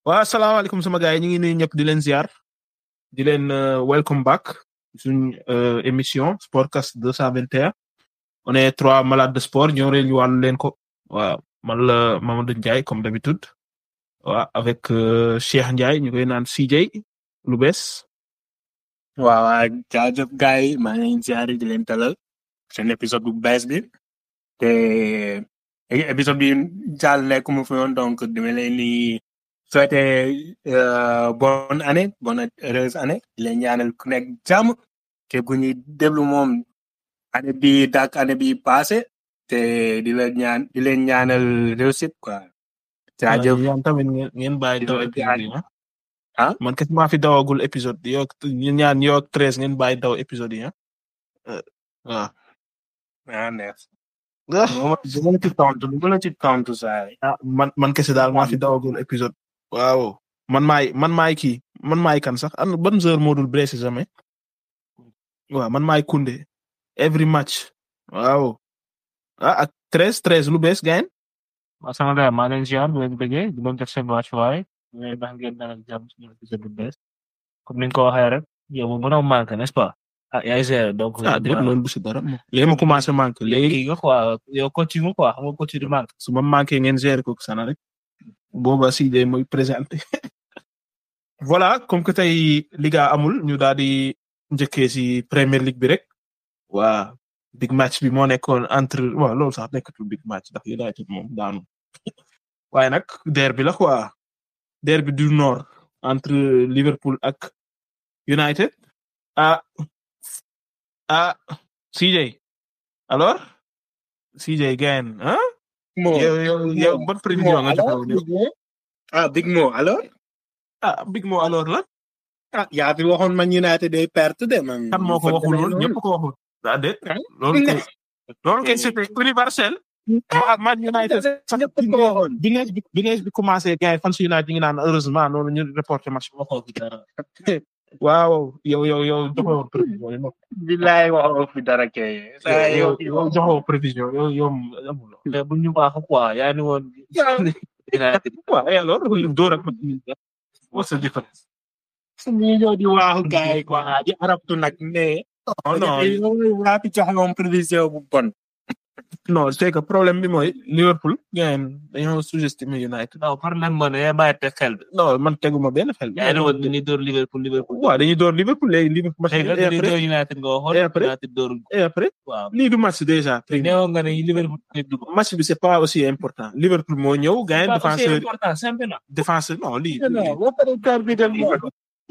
waa asalaamaaleykum sama gars yi ñu ngi nuyu ñëpp di leen ziar di leen welcome back suñ émission Sportcast 221 on est trois malades de sport ñoo reen ñu wàllu leen ko waaw man la Mamadou Ndiaye comme d'habitude waaw avec Cheikh Ndiaye ñu koy naan CJ lu bees waaw waaw jaajëf gars yi maa ngi leen ziar di leen talal seen épisode bu bees bi te épisode bi jàll nekkuma fi woon donc dama leen di souhaiter bonne année bonne heureuse année di leen ñaanal ku nekk jàmm te bu ñuy déglu moom année bi dak année bi passé te di leen ñaan di leen ñaanal réussite quoi. jaajëf yéen tamit ngeen ngeen bàyyi daw épisode yi ah man kat maa fi dawagul épisode yow ak ñu ñaan yow ak treize ngeen bàyyi daw épisode yi ah waaw. ah neex. du ma la ci tontu du ma la ci tontu saa yi. ah man man kese daal maa fi dawagul épisode. waaw man maay man maay kii man maay kan sax an ban heure moo dul blessé jamais waaw man maay Koundé every match waaw ah ak treize treize lu bees gain waaw sama gars maa leen ziar bu leen bëggee di leen def seen wàccuwaay mais ndax ngeen dalal jàmm suñu épisode bu bees comme ni nga ko waxee rek yow mu mën a manqué n'est-ce pas ah yaay géré donc. ah déet loolu bu si dara moom. léegi ma commencé manqué léegi kii nga quoi yow coach nga quoi xam nga coach di manqué. su ma manqué ngeen gérer ko sana rek booba si de mooy présenté voilà comme que tey liga amul ñu daal di njëkkee si Premier League bi rek waa big match bi moo nekkoon entre waaw loolu sax nekkatul big match ndax United moom daanu waaye nag derby la quoi derby du nord entre Liverpool ak United ah ah CJ alors CJ gain ah Mo yow yow yow ban prévision nga joxe woon ah Big Mo alors. ah big mo alors la ah yaa fi waxoon Man United day perte de man. kan moo ko waxul woon ñëpp ko waxul ah déet loolu kay loolu kay c'était universel ah Man United sax ñëpp ko waxoon. bi nees bi bi nees bi commencé gars yi fan su United ñu ngi naan heureusement noonu ñu reporté match bi waxoo fi dara. waaw yow yow yow joxoo prévision yi non bilaay waxoo fi dara kay. saa yow yow yow joxoo prévision yow yow amuloo mais bu ñu baax quoi yaa ni woon. United. waaw et alors dóor ak what's the difference suñu ñëw di waaxu gars yi quoi di arabtu nag mais. non non non yaa fi joxe moom prévision bu bon. non c'est que problème bi mooy Liverpool gain dañoo sous-estimer United non problème moo ne yaa bàyyi te xel bi. non man teguma benn xel yaa ni woon dañuy door Liverpool Liverpool. waaw dañuy door Liverpool léegi Liverpool match léegi nag et dañuy après door United nga waxoon. et après? United doorul ko. et après waaw. lii du match déjà neewoon nga ne Liverpool dañuy dugg. match bi c'est pas aussi important Liverpool moo ñëw gain Pas aussi défenseur important championnat. défenseur non lii non boo paree kàr bi dem moom.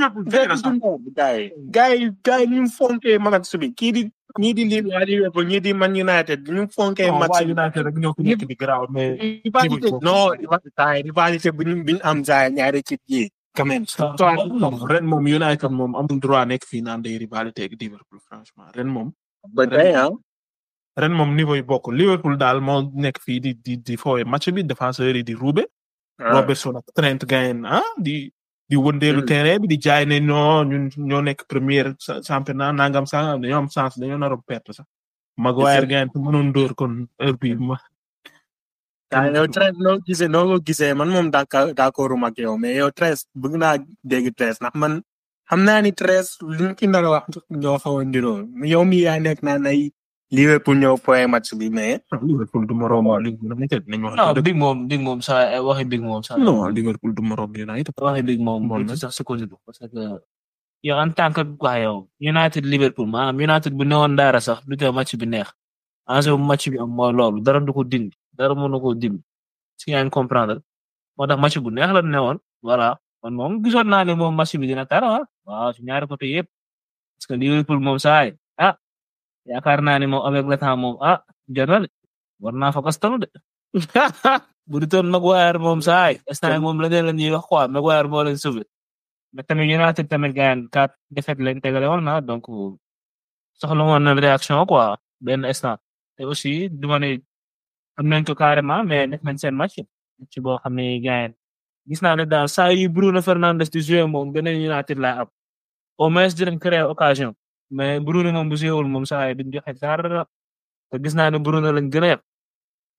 gars yi gars yi gars yi ni mu fonkee match bi kii di ñii di lii waa Liverpool ñii di Man United ni mu fonkee non match waa bi. United rek ñoo ko nekk di garaaw mais rivalité non rivalité rivalité bu ñu bu ñu am saa ñaari équipe yi quand même. non ren moom United moom amul droit nekk fii naan day rivalité ak Liverpool franchement ren moom ba tey ah. ren moom niveau yi bokk Liverpool daal moo nekk fii di di di foowe match bi défenseur yi di roube Robertson ak Trent gain ah di di wëndeelu Mm. terrain bi di jaay ne non ñun ñoo nekk première cha- championnat nangam sangam dañoo am chance dañoo nar a perte sax Maguire gain te mënoon dóor kon heure bi ma daa yow Tres noo gisee noo ko gisee man moom d'accord d'accord ak yow mais yow Tres bëgg naa dégg Tres ndax man xam naa ni Tres li ñu ki nar a wax ñoo xaw a ndiroo yow mi yaa nekk naan ay Liverpool ñëw point match bi mais. Liverpool du moroom Liverpool United nañu wax non dëgg big moom big moom sa waxi big moom sa non Liverpool du moroom United waxi big moom Bon, bu nag. ci sax seconde bi parce que yow en tant que waa yow United Liverpool maanaam United bu newoon dara sax du tee match bi neex enjeu bu match bi am mooy loolu dara du ko dindi dara mënu ko dindi si yaa ngi comprendre moo tax match bu neex la newoon voilà man moom gisoon naa ne moom match bi dina tara ah waaw si ñaari côté yëpp parce que Liverpool moom saay ah yaakaar naa ne moom avec le temps moom ah jotale war naa fa kastanu de bu du toon Maguire moom saay instant moom leneen la ñuy wax quoi Maguire moo leen sauvé mais tamit United tamit gaañ quatre défaites lañ tegale woon na donc soxla woon na réaction quoi benn instant te aussi du ma ne am nañ ko carrément mais def nañ seen match ci boo xam ne gaañ gis naa ne daal saa yu Bruno Fernandes di joué moom beneen United laa am au moins dinañ créer occasion mais Bruno moom bu joué wul moom saa yi duñ joxe dara te gis naa ne Bruno lañ gën a yab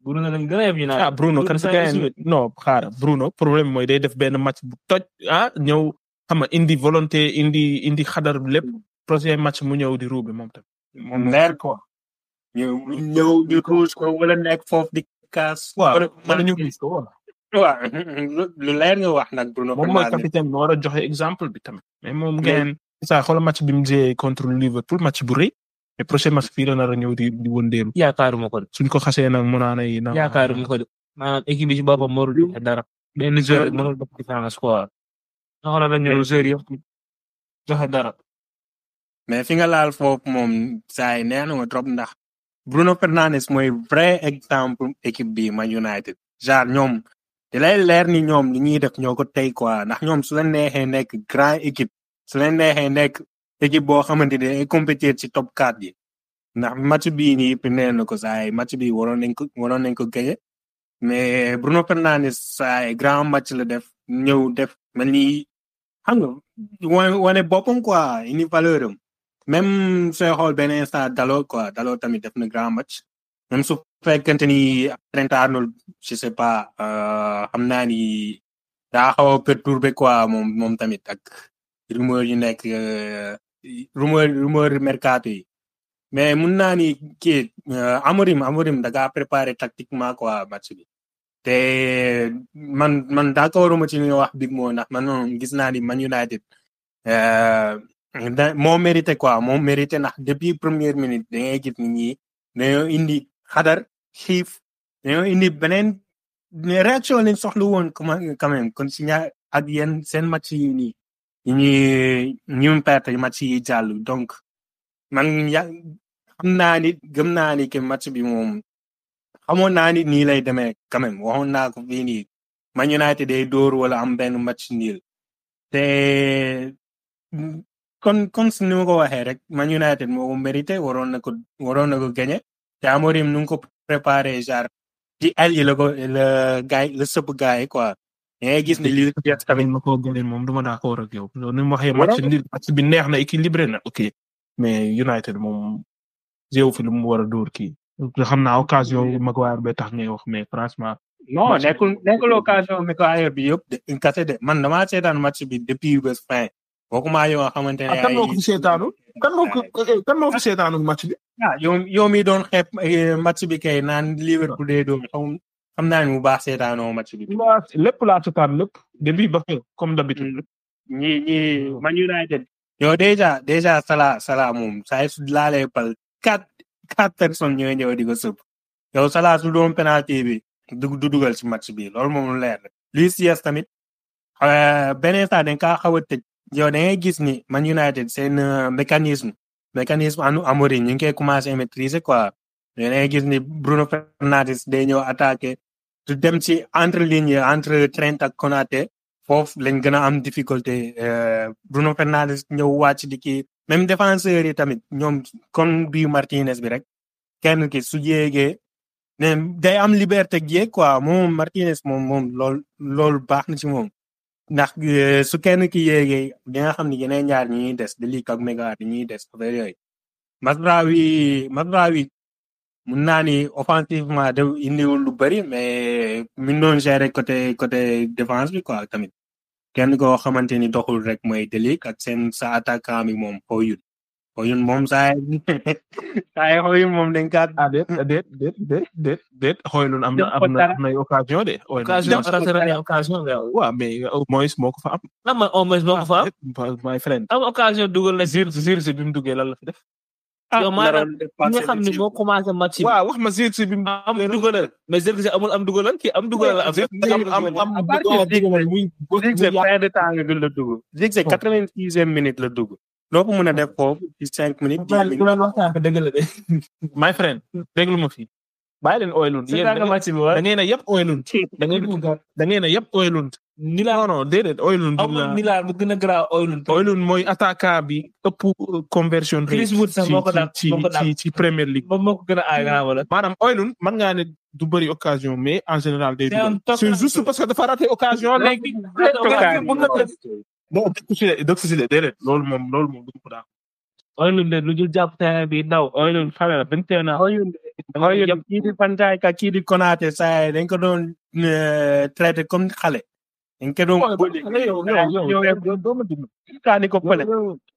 Bruno lañ gën a yeb United ah Bruno kan si Bruno gayen non xaara Bruno problème mooy day def benn match bu toj ah ñëw xam nga indi volonté indi indi xadar lépp prochain match mu ñëw di ruube moom tam moom leer quoi ñu ñëw ñu ruus ko wala nekk foofu di kaas waaw wala wala ñu man gis ko waaw waaw lu leer nga wax nag Bruno moom mooy Fernandes capitaine bi war a joxe exemple bi tamit mais moom ngeen saa xoolal match bi mu joué contre Liverpool match bu rëy mais prochain match fii la nar a ñëw di di wëndeelu yaakaaruma ko de suñ ko xasee nag mu naan ay na yaakaaruma ko de maanaam équipe bi ci boppam mënul joxe dara benn joueur rek mënul def différence quoi soxla la ñëw joueur yëpp joxe dara mais fi nga laal foofu moom saa yi neex na ma trop ndax Bruno Fernandes mooy vrai exemple équipe bi Man United genre ñoom di lay leer ni ñoom li ñuy def ñoo ko tey quoi ndax ñoom su leen neexee nekk grand équipe su leen neexee nekk équipe boo xamante ne day compétir ci top 4 yi ndax match bii nii yëpp nee na ko saa yi match bi waroon nañ ko waroon nañ ko gagné mais Bruno Fernandes saa yi grand match la def ñëw def mel ni xam nga wane wane boppam quoi indi valeur am même sooy xool benn instant Dalot quoi Dalot tamit def na grand match même su fekkente ni Trent Arnold je sais pas xam naa ni daa xaw a perturbé quoi moom moom tamit ak rumeur yu nekk rumeur rumeur mercato yi mais mun naa ni kii Amorim Amorim da ngaa préparé tactiquement quoi match bi te man man d'accord ma ci li nga wax big moo ndax man moom gis naa ni Man United da moo mérité quoi moo mérité ndax depuis première minute da ngay gis ni ñi dañoo indi xadar xiif dañoo indi beneen réaction lañ soxla woon quand même kon si ñaar ak yéen seen match yi nii ñi ñu perte match yi jàll donc man ya xam naa ni gëm naa ni que match bi moom xamoon naa ni nii lay demee quand même waxoon naa ko fii nii Man United day dóor wala am benn match niil te kon kon si ni ma ko waxee rek Man United moo ko mérité waroon na ko waroon na ko gagné te Amorim nu ko préparé genre ci al yi la ko la gaay la sëpp gaay yi quoi da ngay gis ne li tamit ma ko gëneen moom du ma d'accord ak yow ni ma waxee match nil match bi neex na équilibré na ok mais United moom jéew fi lu mu war a dóor kii xam naa occasion Maguire ba tax ngay wax mais franchement non nekkul nekkul occasion Maguire bi yëpp de kase de man damaa seetaan match bi depuis bés fin bokkuma yow xamante ne kan moo ko fi seetaanu kan moo ko kan moo fi seetaanu match bi ah yow yow mi doon xeeb match bi kay naan Liverpool dee doon xam xam naa ni bu baax seetaanoo match bi. lépp laa seetaan lépp début ba fin comme d'habitude. ñi ñi Man United. yow déjà déjà Salah Salah moom saa su laalee pal quatre quatre personnes ñooy ñëw di ko sëb yow Salah su doon penalty bi du du dugal ci match bi loolu moom leer na. Luis Diaz tamit beneen saa dañ kaa xaw a tëj yow da ngay gis ni Man United seen mécanisme mécanisme anu Amorim ñu ngi koy commencé maîtriser quoi da ngay gis ni Bruno Fernandes day ñëw attaqué tu dem ci entre ligne entre Trent ak Konaté foofu lañ gën a am difficulté Bruno Fernandes ñëw wàcc di kii même défenseurs yi tamit ñoom comme bii Martinez bi rek kenn ki su yéegee day am liberté yéeg quoi moom Martinez moom moom lool loolu baax na ci moom ndax su kenn ki yéegee di nga xam ne yeneen ñaar ñi ñuy des de Ligt ak Maguire ñi ñuy des affaire yooyu Mazraoui Mazraoui mun naa ni offensivement de indiwul lu bëri mais min doon gérer côté côté défense bi quoi tamit kenn koo xamante ni doxul rek mooy De Ligt ak seen sa attaquant bi moom Højlund Højlund moom saa saa yi Højlund moom dañ kaa ah déet déet déet déet déet déet Højlund am na am na am na occasion de. occasion raté occasion nga waaw mais au moins moo ko fa am. lan mooy au moins moo ko fa am. my friend. am occasion dugal na Zirkzee Zirkzee bi mu duggee lan la fi def. yow maanaam nga xam ne moo commencé match bi. waaw wax ma Zirkzee bi mu am dugalal mais Zirkzee amul am dugalal kii am dugalal la am. am am am dugalal muy Zirkzee fin de temps nga la dugg. Zirkzee quatre-vingt-sixième minute la dugg. loo ko mën a def foofu ci cinq minutes. dix minutes dëgg la de. my friend déglu ma fi. bàyyi leen Højlund yéen da ngeen a yëpp Højlund da ngeen da ngeen a yëpp Højlund. ni la non non déedéet Højlund. amul ni la bu gën a garaaw Højlund. Højlund mooy attaquant bi ëpp conversion rate. Chris Wood sax moo ko daan ci ci ci Premier League. moom moo ko gën a aay garaaw wala. maanaam Højlund mën ngaa ne du bëri occasion mais en général day dugal. toog c'est juste parce que dafa raté occasion. léegi bon dëkk si de dëkk si de déedéet loolu moom loolu moom du ko daan. Oilun de lu dul jàpp terrain bi daw Oilun xale la vingt et un ans Oyun Oyun kii di Van Dijk ak kii di Konaté saa dañ ko doon euh, traité comme xale. dañ ko doon bully. yow yow yow yow doo ma déglu. kaa ni ko fële.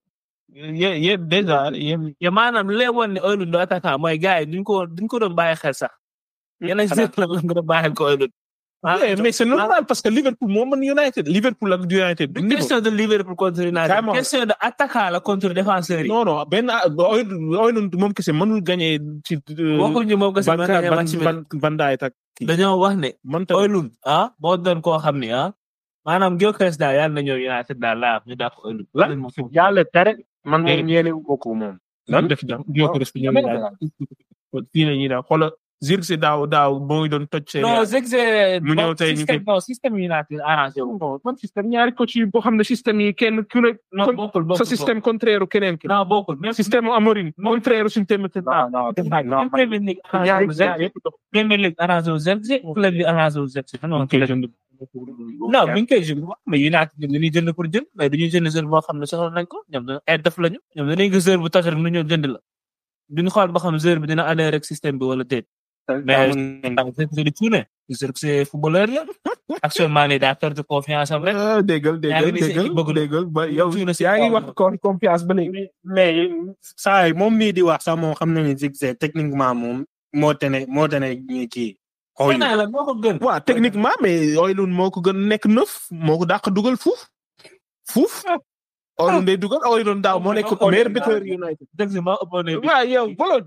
yé yé déjà yéen ya maanaam li lay woon ne Oilun do attaquant mooy gars yi duñ ko duñ ko doon bàyyi xel sax yeneen xanaa- joueur la nga doon bàyyi ko Oilun Ouais, mais c'est normal parce que Liverpool moo mën United Liverpool ak United du du niveau. question de Liverpool contre United Carrément. question de attaquant la contre défenseur yi non non benn Oilun moom kese mënul gagné ci. waxuñu moom que Van c'est Van match bi Van Van Dijk ak kii. dañoo wax ne man tamit Oilun ah moo doon koo xam ni ah maanaam Gyökeres daal yàlla na ñëw United daal laa ñu dàq Oilun Lan? yàlla tere. man moom yéene wu ko moom. lan def daaw Gyökeres bi ñëw daal. fii la ñuy daal xoolal Zirkzee daaw daaw moo ngi doon toj. seen non c'est que c'est Mu ñëw tey ñu système non système United arrangé wu non man système ñaari coach yi boo xam ne système yi kenn ku ne. non kon- bokkul bokkul sa système contraire keneen ki. non bokkul même système mu Amorim contraire suñu tamit. non non même Premier League arrangé wu Zerkzee Premier League arrangé wu Zerkzee club bi arrangé wu Zerkzee non koy jënd. non bi ñu koy jënd mais United ñoom dañuy jënd pour jënd mais dañuy jënd joueur boo xam ne soxla nañ ko ñoom dañoo ay def lañu ñoom dañuy gis joueur bu tas rek nu ñëw jënd la duñu xool ba xam joueur bi dina adhéré rek système bi wala déet mais ndax Zerkzee di tuune Zerkzee footballeur la actuellement nii daa perdre confiance am rek ah déggal yaa ngi déggal ni sa déggal équipe bëgg na. déggal ba yow Tuuna si yaa ngi kaw. wax kon confiance ba léegi. mais saa yi moom mii di wax sax moom xam na ni Zirkzee techniquement moom moo tene moo tene ñi kii. Oyun xanaa la moo ko gën waaw techniquement mais Oilun moo ko gën nekk neuf moo ko dàq dugal fuuf fuuf. Oilun day dugal Oilun daaw moo nekk meilleur buteur United. Zerkzee moo ëppoon ne bi waaw yow bolo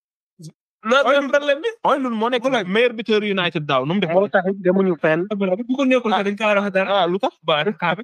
loolu même problème bi Oilun moo nekk meilleur buteur United daaw nu mu def. moo tax demuñu fenn. bu ko nekkul sax dañ ko war a wax dara ah lu tax. ba xaar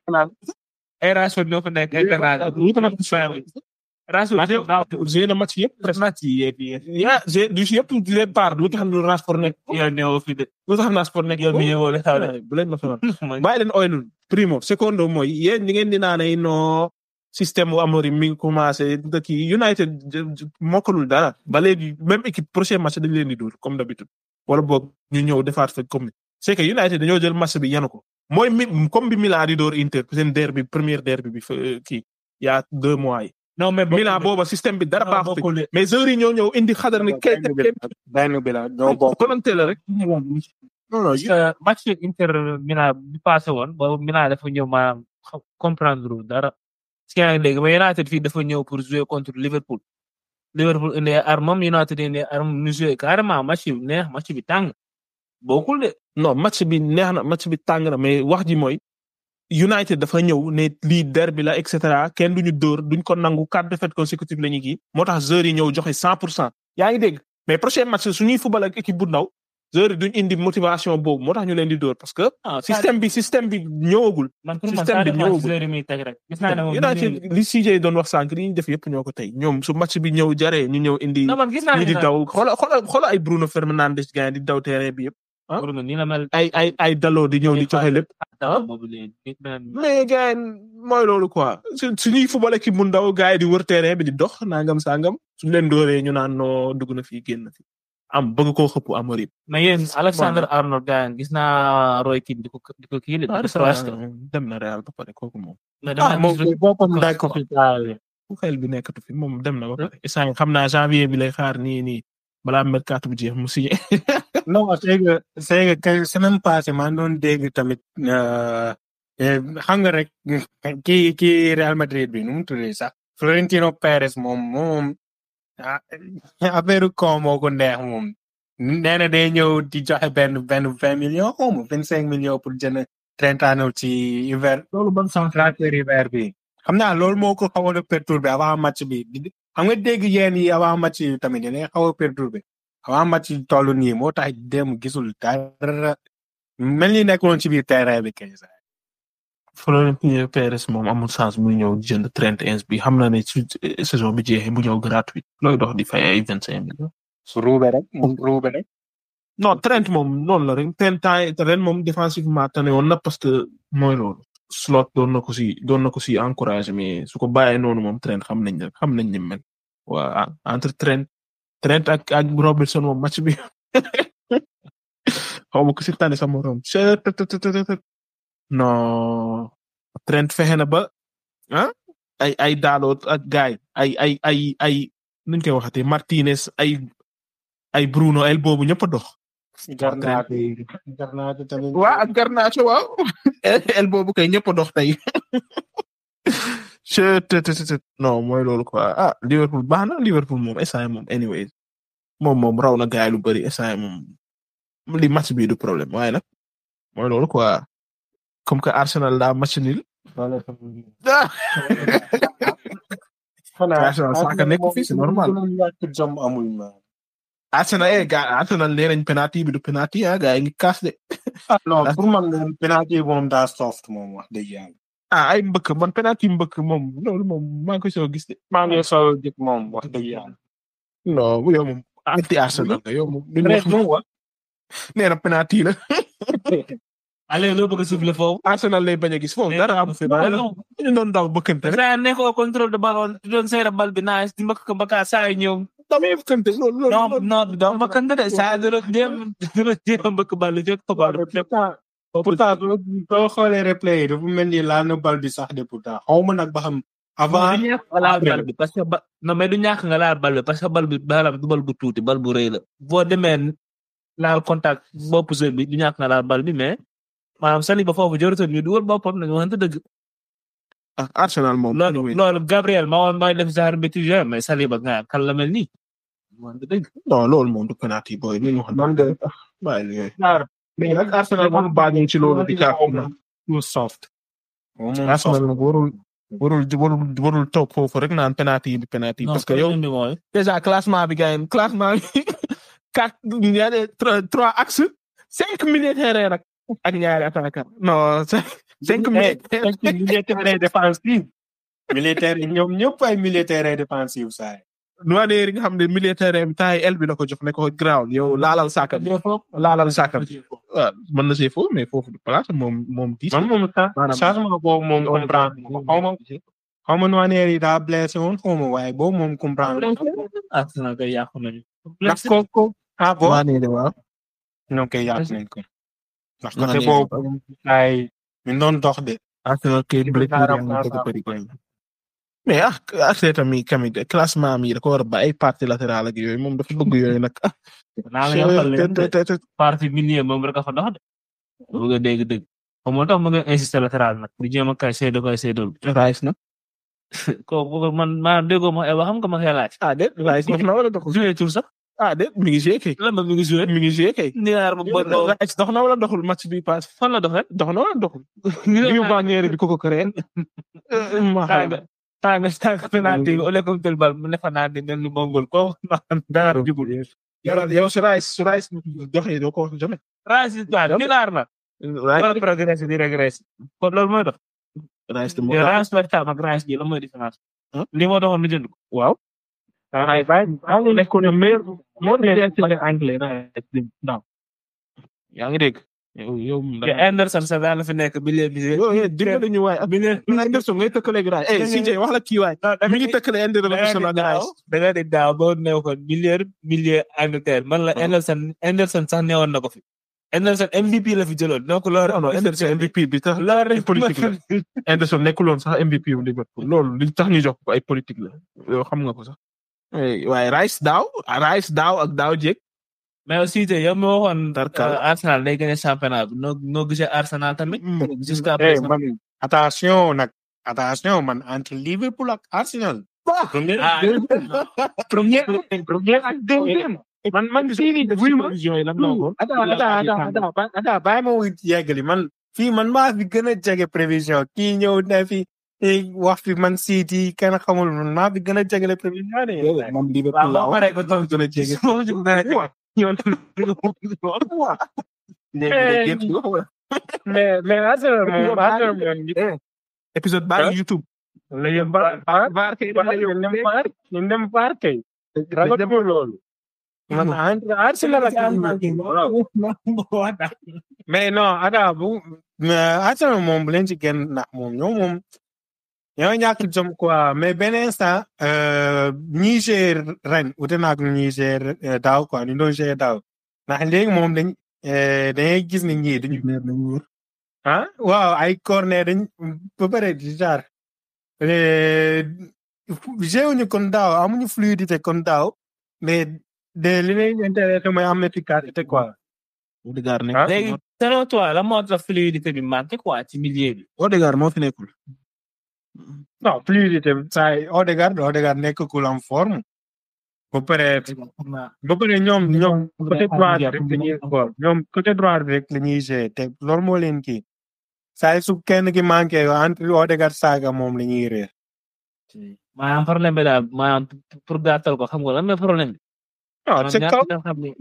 ay Rashford ñoo fa nekk ay Bernardo lu tax Rashford daaw joué na match yëpp presque. match yi yëpp yëpp yaa joué du si yëpp du leen part lu tax Rashford nekk. yow neewoo fi de lu tax Rashford nekk. yow mi ñëwoo le xaw de bu leen ma sonal. bàyyi leen Oilun primo secondo mooy yéen ñi ngeen di naan ay no système wu Amorim mi ngi commencé dëkk yi United j- j- mokkalul dara ba léegi même équipe prochain match dañ leen di dóor comme d'habitude wala boog ñu ñëw defaat fa comme c'est que United dañoo jël match bi yanu ko mooy mi comme bi Milan di dóor Inter seen derby première derby bi fa kii y a deux mois yi. non mais Milan booba système bi dara baaxut bokkul de mais joueurs yi ñoo ñëw indi xadar ni kay benn bi la benn bi la ñoo bokk. volonté la rek. non non parce que match Inter Milan bi passé woon boobu Milan dafa ñëw maanaam xa- comprendre lu dara si yaa ngi dégg mais United fii dafa ñëw pour jouer contre Liverpool Liverpool indi ay armam United indi ay armam ñu jouer carrément match bi neex match bi tàng bokkul de non match bi neex na match bi tàng na mais wax ji mooy United dafa ñëw ne lii derby la et cetera kenn duñu dóor duñ ko nangu quatre défaites consécutives la ñu kii moo tax joueurs yi ñëw joxe cent pour cent yaa ngi dégg mais prochain match suñuy football ak équipe bu ndaw joueurs yi duñ indi motivation boobu moo tax ñu leen di dóor parce que ah système bi système bi ñëwagul man pour man système ça bi dépend ñëwagul. si joueur yi muy teg rek gis naa ne moom United li CJ doon wax sànq li ñu def yëpp ñoo ko tey ñoom su match bi ñëw jaree ñu ñëw indi non man gis naa ñi di ne daw xoola xoola xoola ay Bruno Fernandes gars di daw terrain bi yëpp ah. Bruno nii la mel ay ay ay daloo di ñëw di joxe lépp ah boobu léegi nit beneen mais gars yi mooy loolu quoi su suñuy football équipe bu ndaw gars yi di wër terrain bi di dox nangam sangam suñ leen dooree ñu naan noo dugg na fii génn fi am bëgg koo xëpp Amorim. mais yéen Alexander Arnold gars gis naa Roy Keane di ko di ko kii de di ko thrust. dem na Real ba pare kooku moom. mais ah dama moom gis boppam daa ko fi taale. ku xel bi nekkatu fi moom dem na ba pare. instant yii xam naa janvier bi lay xaar nii nii balaa mercato bu jeex mu signé. non c'est que c'est que semaine passée maa doon dégg tamit euh, eh, xam nga rek kii kii Real Madrid bi nu mu tuddee sax Florentino Perez moom moom ah, affaire ko moo ko neex moom nee na day ñëw di joxe benn benn vingt millions xaw ma vingt cinq millions pour jënd Trent Arnold ci hiver loolu ban sens transfert hiver bi xam naa loolu moo ko xawoon a perturbé avant match bi di- xam nga dégg yéen yi avant match yi tamit dina xaw a perturbé avant match yi toll nii moo tax dem gisul dara mel ni nekkoon ci biir terrain bi kay sax Florentino Perez moom amul sens muy ñëw jënd Trent Ins bi xam na ne su saison bi jeexee mu ñëw gratuit looy dox di fay ay vingt cinq millions. su ruube rek mu ruube rek non Trent moom noonu la rek Trent temps ren moom défensivement tane woon na parce que mooy loolu. slot doon na ko si doon na ko si encouragé mais su ko bàyyee noonu moom Trent xam nañ ne xam nañ ni mu mel waa entre Trent Trent ak ak Robertson moom match bi xaw ma ko si tane sa morom non Trent fexe na ba ah ay ay Dalot ak gaay ay ay ay ay nuñ koy waxatee Martinez ay ay Bruno el boobu ñëpp a dox. Garnacho Garnacho tamit. waa ak Garnacho waaw el boobu kay ñëpp a dox tey. je te te te non mooy loolu quoi ah Liverpool baax na Liverpool moom instant moom anyway moom moom raw na gaay lu bari instant moom li match bi du problème waaye nag mooy loolu quoi comme que Arsenal daa match nul. ah Arsenal saaka nekk fii c'est normal. jom amul ma. Arsenal eh gaa Arsenal nee nañ penalty bi du penalty ah gaa yi ngi kaas de. ah non pour man moom penalty moom daa soft moom wax dëgg yàlla. ah ay mbëkk man penalty mbëkk moom loolu moom maa ngi koy soo gis de. maa ngi soo jëkk moom wax dëgg yàlla. non yow moom anti Arsenal nga yow moom. duñu wax Reste moom wa. nee na penalty la. Allez loo bëgg a siffler foofu. Arsenal lay bañ a gis foofu dara am fi ba ñu doon daw bëkkante rek. saa nekk au contrôle de ballon di doon seera bal bi naa di mbëkk mbëkkaa saa yi ñëw. damay bëkkante loolu loolu. non non doo mbëkkante de saa yi dina jéem dina jéem a mbëkk bal bi fekk ko bal bi. pourtant pourtant boo xoolee replay yi dafa mel ni laal na bal bi sax de pourtant xaw ma nag ba xam avant du ñàkk nga laal bal bi parce que ba non mais du ñàkk nga laal bal bi parce que bal bi balam du bal bu tuuti bal bu rëy la boo demee laal contact bopp joueur bi du ñàkk nga laal bal bi mais maanaam Saliba foofu jërëjëf ñu dugal boppam nañu waxante dëgg. ah Arsenal moom. loolu loolu Gabriel ma woon mooy def genre bêtise mais Saliba nga kan la mel nii. waxante dëgg. non loolu moom du penalty boy li ñu wax. man de bàyyi li yooyu. mais nag Arsenal moom baañu ci loolu di kaaf. too soft. Arsenal nag warul warul warul warul toog foofu rek naan penalty bi penalty parce que yow bi mooy. déjà classement bi gars yi classement bi quatre ñaari trois trois axes cinq militaires rek ak ñaari attaquant non cinq cinq militaires militaire défensif. militaire yi ñoom ñëpp ay militaire défensif saa yi. Noaneer yi nga xam ne militaire bi taay el bi la ko jox ne ko ground yow laalal saaka bi laalal saaka bi waaw mën na see foofu mais foofu du place moom moom diis man moom sax maanaam- changement boobu moom comprendre xaw ma xaw ma Noaneer yi daa blessé woon xaw ma waaye boobu moom comprendre. Arsenal kay yàqu nañu. ndax ko ko ah boo Noaneer waaw ñoo koy yàq nañ ko. ndax côté Noaneer boobu ay ñu doon dox de. Arsenal kay blessure Xaaral, yaa ngi bëgg a xaaral. bëri kay. mais ah Arteta mi tamit classement mi da ko war a ba ay partie latérale ak yooyu moom dafa bëgg yooyu nag ah. naa la yokkal leen te- te- te- partie milieu moom rek a fa dox de. bëgg a dégg dëgg. xam nga tax mu ngi insister latéral nag di jéem a kay seedo kay seedol. Rice na. kooku man maa déggoo ma Eva xam nga ma koy laaj. ah déet Rice dox na wala doxul. joué tur sax. ah déet mi ngi joué kay. lan la mi ngi joué. mi ngi joué kay. Niar bu bon lool. Rice dox na wala doxul match bi pass. fan la doxee. dox na wala doxul. Liu Bannière bi ko ko créé. ma xam tànga tànga tànga penalty au lieu que tel bal mu ne fa naa di mel ni mongol ko dara jubul. yow yow su Rice su Rice doxee doo ko wax jamais. Racine waaw Niar na. Rice wala progressé di régressé. kon loolu mooy dox. Rice de moo yow tax. Racine par exemple ak Racine ji la mooy différence. Huh? li moo doxoon lu jënd ko. waaw. ay bay ay nekkoon na meilleur moo nekk ci anglais na yaa ngi dégg. yow yow moom que Anderson sa daan la fi nekk bi lee bi yow yow dimbali ñu waay. bi lee bi Anderson ngay tëkkaleeg Rice. eh CJ wax la kii waay. mi ngi tëkkale Anderson ak Rice. da nga di daaw ba ne ko milieu milieu Angleterre man la Anderson Anderson sax newoon na ko fi Anderson MVP la fi jëloon donc loolu non non Anderson MVP bi tax loolu rek politique la. Anderson nekkuloon sax MVP wu Liverpool loolu li tax ñu jox ko ay politique la yow xam nga ko sax. Eh, waaye Rice daaw Rice daaw ak daaw jéeg. mais aussi te yow mi waxoon Tarkal. euh, Arsenal day gagné championnat bi noo noo gisee Arsenal tamit jusqu'à eh présent man attention nag attention man entre Liverpool ak Arsenal. premier ah premier premier ak deuxième. man man fii nii wuy ma. prévision yi lan la waxoon. attends attends attends attends attends bàyyi ma wuy yeggali man fii man maa fi gën a jege prévision kii ñëw ne fi eh, wax fi man City kenn xamul man maa fi gën a jegele prévision de. man waaw Liverpool la boo wax. paree ko toog gën a jege. moo ci gën a yow léegi mais mais Arsenal moom Arsenal moom épisode baa ngi YouTube. léegi ba ba Vaar kay ba ñu dem Var ñu dem Var kay. ragal loolu. man entre Arsenal ak mais non ada bu mais Arsenal moom bu leen ci génn ndax moom ñoo moom ñoo ñàkk jom quoi mais benn instant euh, ñi gérer ren ute naag ñi gérer euh, daaw quoi ñu doon gérer daaw ndax léegi moom dañ euh, dañuy gis ne ñii dañu ah waaw ay corner dañ ba pare di jaar géewuñu kon daaw amuñu fluidité kon daaw mais de li leen intéressé mooy am efficacité quoi. Odegaard nekk Ah. léegi selon toi la moo tax fluidité bi manqué quoi ci milieu bi. Odegaard moo fi nekkul. non fluidité saa yi Odegaard Odegaard nekkul en forme. ba pare ba pare ñoom ñoom côté droit bi rek la ñuy xool ñoom côté droit bi rek la ñuy gérer te loolu moo leen kii saa yi su kenn ki manqué entre Odegaard Saka moom la ñuy réer. maanaam problème bi daal maanaam pour gàttal ko xam nga lan mooy problème bi. non ca kaw xam ni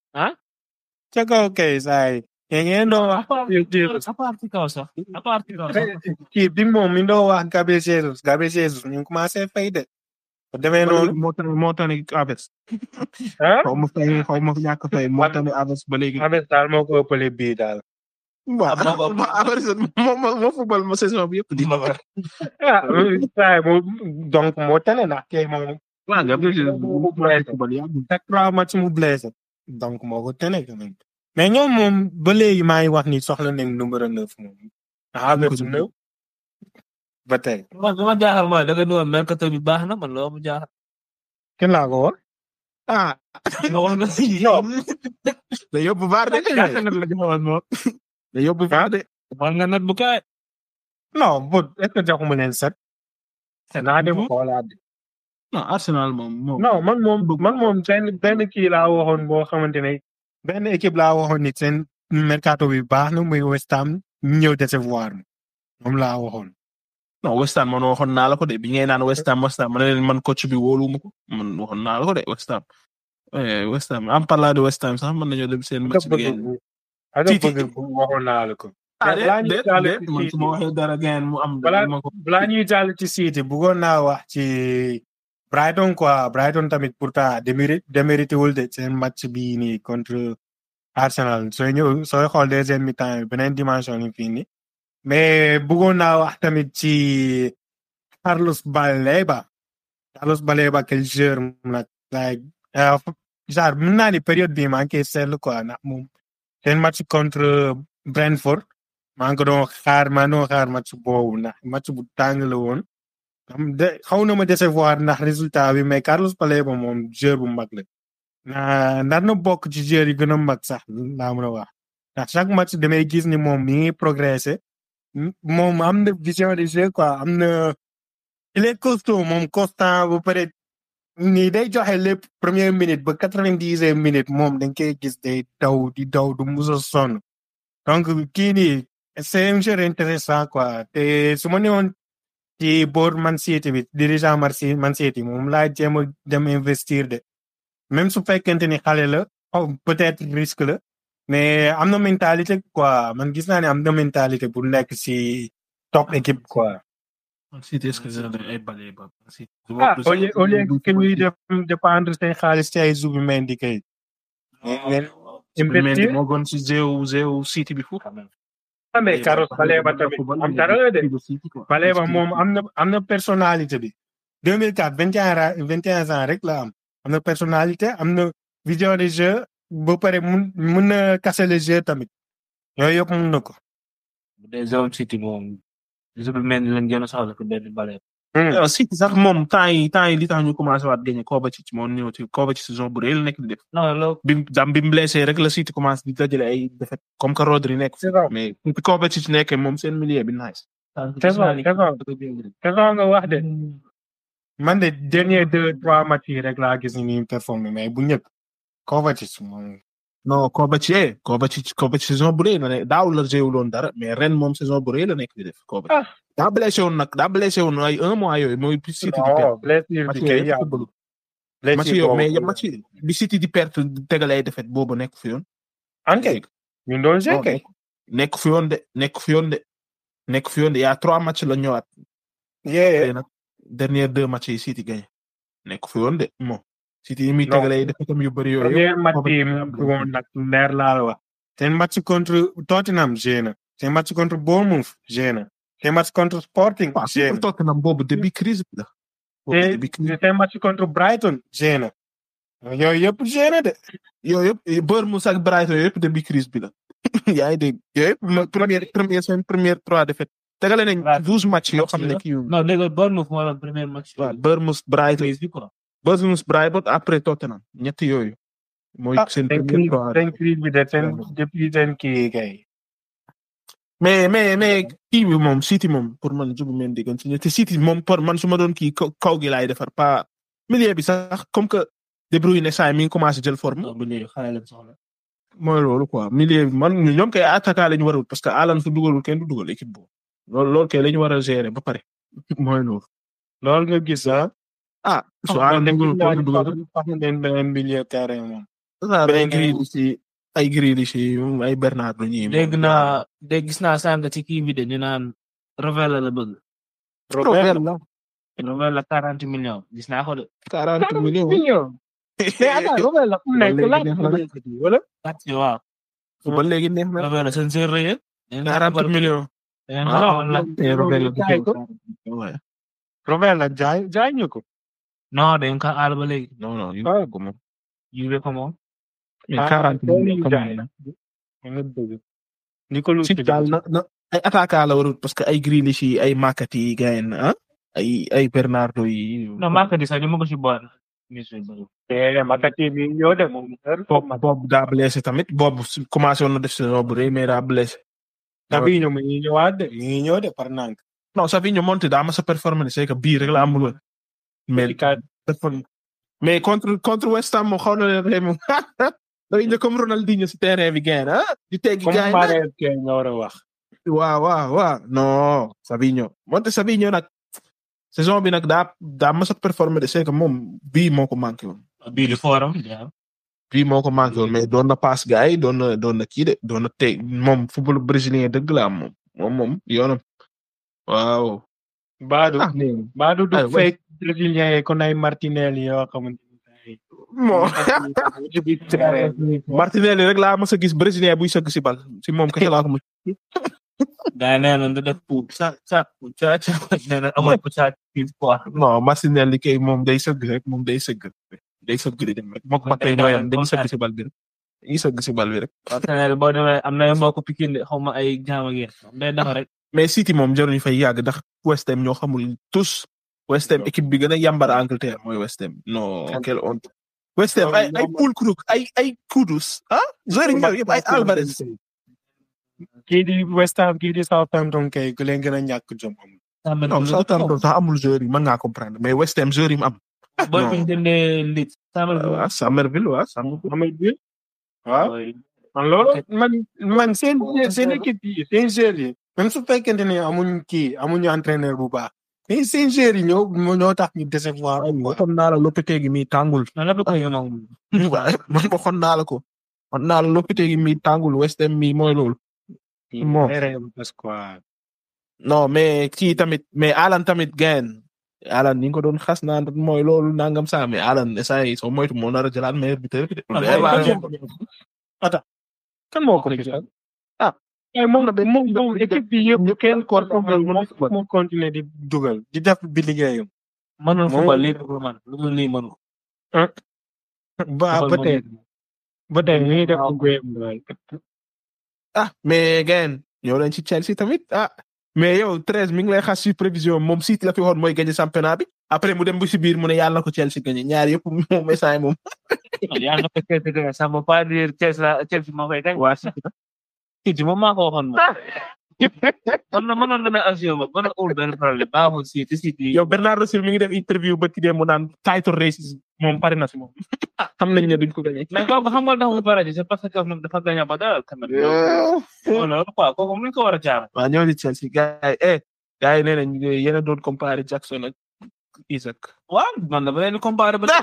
ca kaw kay saa yi. te ngeen doon wax à part ci kaw sax à part ci kaw sax. kii bi moom mi doon wax Gabriel Jesus Gabriel Jesus ñu ngi commencé fay de. bu demee noonu moo tax moo tax ni Aves. ah. xaw ma fay xaw ma ñàkk fay moo tax ni Aves ba léegi. Ames daal moo ko ëppale bii daal. waaw Aves moo moo moo football ma saison bi yëpp di. ah saa yi moom donc moo tane ndax kay moom. waaw Gabriel Jesus mu blessé chaque trois match mu blessé. donc moo ko tane quand même. mais ñoom moom ba léegi maa ngi wax ni soxla nañ numéro neuf moom. ah neuf neuf ba tey. man li ma jaaxal mooy da nga nuwoon mercato bi baax na man loo ma jaaxal. kenn laa ko wax. ah. nga wax nga si ñoom. da yóbbu vaar de. ñaata nat la joxoon moom. da yóbbu vaar de. xool nga nat bu kaay. non bu est ce que joxuma leen set. naa dem xoolaat. non Arsenal moom moom. non man moom man moom benn benn kii laa waxoon boo xamante ne benn équipe laa waxoon ni seen mercato bi baax na muy West Ham ñëw décevoir moom laa waxoon. non West Ham man waxoon naa la ko de bi ngay naan West Ham West Ham ma ne leen man coach bi wóoluwuma ko man waxoon naa la ko de West Ham. eh West Ham en parlant de West Ham sax mën nañoo dem seen match bi ngeen. ak Titi. bëgg waxoon naa la ko. ah balaa ñuy déet jàll déet ci man City su ma waxee dara ngeen mu am. balaa ma ko balaa ñuy jàll ci City bëggoon naa wax ci Brighton quoi Brighton tamit pourtant démérité démérité wul de seen match bii nii contre Arsenal sooy ñëw sooy xool deuxième mi-temps yi beneen dimension yi fii nii mais bëggoon naa wax tamit ci Carlos Baleba Carlos Baleba quel joueur nag like euh, genre mën naa ni période bii maa ngi koy seetlu quoi ndax moom seen match contre Brentford maa ngi ko doon xaar maa ngi doon xaar match boobu ndax match bu tàng la woon xam de xaw na ma décevoir ndax résultat bi mais Carlos Baleba moom joueur bu mag la na ndar na bokk ci joueur yi gën a mag sax laa mën a wax ndax chaque match damay gis ni moom mi ngi progressé moom am na vision de jeu quoi am na il est costaud moom constant bu pare nii day joxe lépp première minute ba quatre-vingt-dixième minute moom dañ koy gis day daw di daw du mus a sonn donc kii nii c'est un joueur intéressant quoi te su ma newoon ci boor Man City bi dirigeant Man City Man City moom laa jéem a dem investir de même su fekkente ni xale la oh, peut-être risque la mais am na mentalité quoi man gis naa ne am na mentalité pour nekk si top équipe quoi. City est-ce que dina dem ay bale ba. ah au lieu au lieu que ñuy dem dépendre seen xaalis ci ay Zubimendi kay. ngeen investir moo gën si Zéu Zéu City bi fu. ah mais Carlos Baleba tamit am dara la de Baleba moom am na am na personnalité bi. 2004 21 ra 21 ans rek la am am na personnalité am na vision de jeu ba pare mun mun na casser le jeu tamit yooyu yëpp mun na ko. bu dee zone city moom Zubimendi lañ gën a soxla ko benn bale. Euh, City sax moom temps yi temps yi li tax ñu commencé waat gagné Kovacic moo ñëw ci Kovacic saison bu rëy la nekk di def. non loolu bi dam bi mu blessé rek la City commencé di dajale ay défaite comme que Rodri nekk. c'est ça mais bi Kovacic nekkee moom seen milieu bi nice. saison saison saison nga wax de man de dernier deux trois matchs yi rek laa gis ni ñu performé mais bu njëkk Kovacic moom. non Kovacic eh Kovacic Kovacic saison bu rëy la ne daaw la jéewuloon dara mais ren moom saison bu rëy la nekk di def Kovacic. Ah. daa blessé woon nag daa blessé woon ay un mois yooyu mooy bi City di perte. non blessure match bi kay yooyu yaa football. match yooyu mais match yi bi City di perte tegale ay défaite boobu nekk fi yoon. ankay ñu doon joué kay. nekk fi yoon de nekk fi yoon de nekk fi yoon de y a trois matchs la ñëwaat. yee tey nag dernier deux matchs yi City gagné nekk fi yoon de moom. City yi muy Non. tegale ay défaite yu bëri yooyu. premier match yi Kovacic mu woon nag leer laa la wax. seen match contre Tottenham joué na. seen match contre Bournemouth joué na. seen match contre Sporting waaw joué surtout Tottenham boobu début crise bi la. boobu na. début crise te seen match contre Brighton joué na. yooyu yëpp joué na de. yooyu yëpp Bournemouth ak Brighton yooyu yëpp début crise bi la. yaa ngi dégg yooyu yëpp ma- première première seen première trois défaites tegale nañ Waaw. douze match yoo xam ne la. kii non dégg Bournemouth moo doon premier match. waaw Bournemouth Brighton bi quoi. Bournemouth Brighton après Tottenham ñett yooyu mooy ah seen seen premier crise victoire. seen crise bi de seen depuis seen kii kay. mais mais mais kii bi moom City moom pour man jubu men diggan si te City moom pour man su ma doon kii kaw kaw gi laay defar pas milieu bi sax comme que De Bruyne saa mi ngi commencé jël forme non bu léegi xale lañ soxla. mooy loolu quoi milieu bi man ñoom kay attaquant la ñu warul parce que Haaland su dugalul kenn du dugal équipe boobu loolu loolu kay la ñu war a gérer ba pare mooy loolu. loolu nga gis ah. ah su Haaland dugalul kenn du dugal wax na leen beneen milieu terrain moom. ah ay Grealish yi ay Grealish yi ay Bernardo ñii. dégg naa dégg gis naa sànq ci kii bi de ñu naan Rovella la bëgg. Robert la Rovella quarante millions gis naa ko de. 40 millions. millions. mais attends Robert la fu mu nekk Léegi neex na de. la wala. Quatre waaw. ba léegi neex na. Rovella seen seen rëy. 40 millions. Ouais. Robert la jaay jaay ñu ko. non dañ ko aal ba léegi. non non yu Ah. ko moom. Juve ko moom. mais Ah, 40 loolu millions yu quand jaay même. nga dëgg. ni ko lu si daal na na ay attaquant la warul parce que ay Grealish yi ay Makati yi gars yi ah ay ay Bernardo yi. non Maka di sax ñu ma ko si boole. te Makati mi ñoo de moom Bob Bob daa blessé tamit Bob su- commencé woon na def saison bu rëy mais daa blessé. Savinho mi ngi ñëwaat de mi ngi ñëw de par nank. non Savinho monté daa mas a performé c'est que bii rek la amul woon. mais Ika performé mais contre contre West Ham moom xaw na leen rey moom. day ne comme Ronaldinho si terrain bi gën ah. di teggi comme gars yi nag. Mahrez ke nga war a wax. waaw waaw waaw non Savinho monté Savinho nag saison bi nag daa daa mas a performé de c'est que moom bii moo ko manqué woon. bii di forum. bii moo ko manqué woon mais doon na passe gars yi doon na doon na kii de doon na teg moom football brésilien dëgg la am moom moom moom yoonam waaw. Baadu ah mais Baadu du ay, ouais. fake brésilien yi kon ay Martinelli yoo xamante ni. bon Martinelli rek laa mas a gis brésilien buy sëgg si bal si moom kese laa ko mos. gaa yi nee na du def pour sa sa ca ca nee na amul pour sa kii quoi. non Martinelli kay moom day sëgg rek moom day sëgg day sëgg di dem rek moom Kon Mbappé tey ñoo yam daal dañuy sëgg si bal bi rek dañuy sëgg si bal bi rek. partenaire boo demee am na mbokk Pikine de xaw ma ay jaam ak yéen day dafa rek. mais City moom jaruñu fay yàgg ndax West Ham ñoo xamul tous West Ham équipe bi gën a yàmbar Angleterre mooy West Ham non quelle honte. West Ham ay ay Paul Krug ay ay Kudus ah. joueurs yi ñëw yëpp ay Alvarez. kii di West Ham kii di Southampton kay ku leen gën a ñàkk jom amul. non Southampton sax amul joueurs yi mën ngaa comprendre mais West Ham joueurs yi mu am. booy non. fi ñu jëndee Leeds. waaw Somerville waaw Somerville. Amul bi waaw man loolu man man seen seen équipe yi seen joueurs yi même su fekkente ne amuñ kii amuñu entraîneur bu baax mais seen joueurs yi ñoo ñoo tax ñu décevoir quoi. waxoon naa la Lopetegui mi tàngul. non lépp ko moom. waaye man waxoon naa la ko. waxoon naa la Lopetegui mi tàngul West Ham mi mooy loolu. Bon. parce que non mais kii tamit mais Alan tamit gain Alan ni nga ko doon xas naan mooy loolu nangam saa mais Alan saa yi soo moytu moo nar a jëlaat meilleur buteur bi de. kan moo ko fi ah ay moom moom moom équipe bi yëpp kenn ko moom moo continuer di dugal di def bi liggéeyam mënul Moom- football lii ko man lu dul lii mënu. ba ba tey ba tey ñu ngi def liggéeyam daal. ah mais gain ñëw leen ci Chelsea tamit ah mais yow treize mi ngi lay xas si prévision moom City la fi waxoon mooy gagné championnat bi après mu dem bu si biir mu ne yàlla na ko Chelsea gagné ñaar yëpp moom instant moom. yaa ngi ko Chelsea gagné ça veut pas dire Chelsea la Chelsea moo koy gagné. waa City moom maa ko waxoon moom. man na mënoon na ne assuré ma mën a ul benn problème baaxul City City. yow Bernardo Silva mi ngi def interview ba ki dee mu naan title race moom pare na si moom. ah xam nañ ne duñ ko gagné. mais kooku xam nga tax mu pare ci c'est parce que moom dafa gagné ba dara quand même. loolu quoi kooku mu ko war a jaar. waa ñoo di Chelsea gars yi eh gars yi nee nañ yéen a doon comparé Jackson ak Isaac. waaw man dama leen di comparé ba.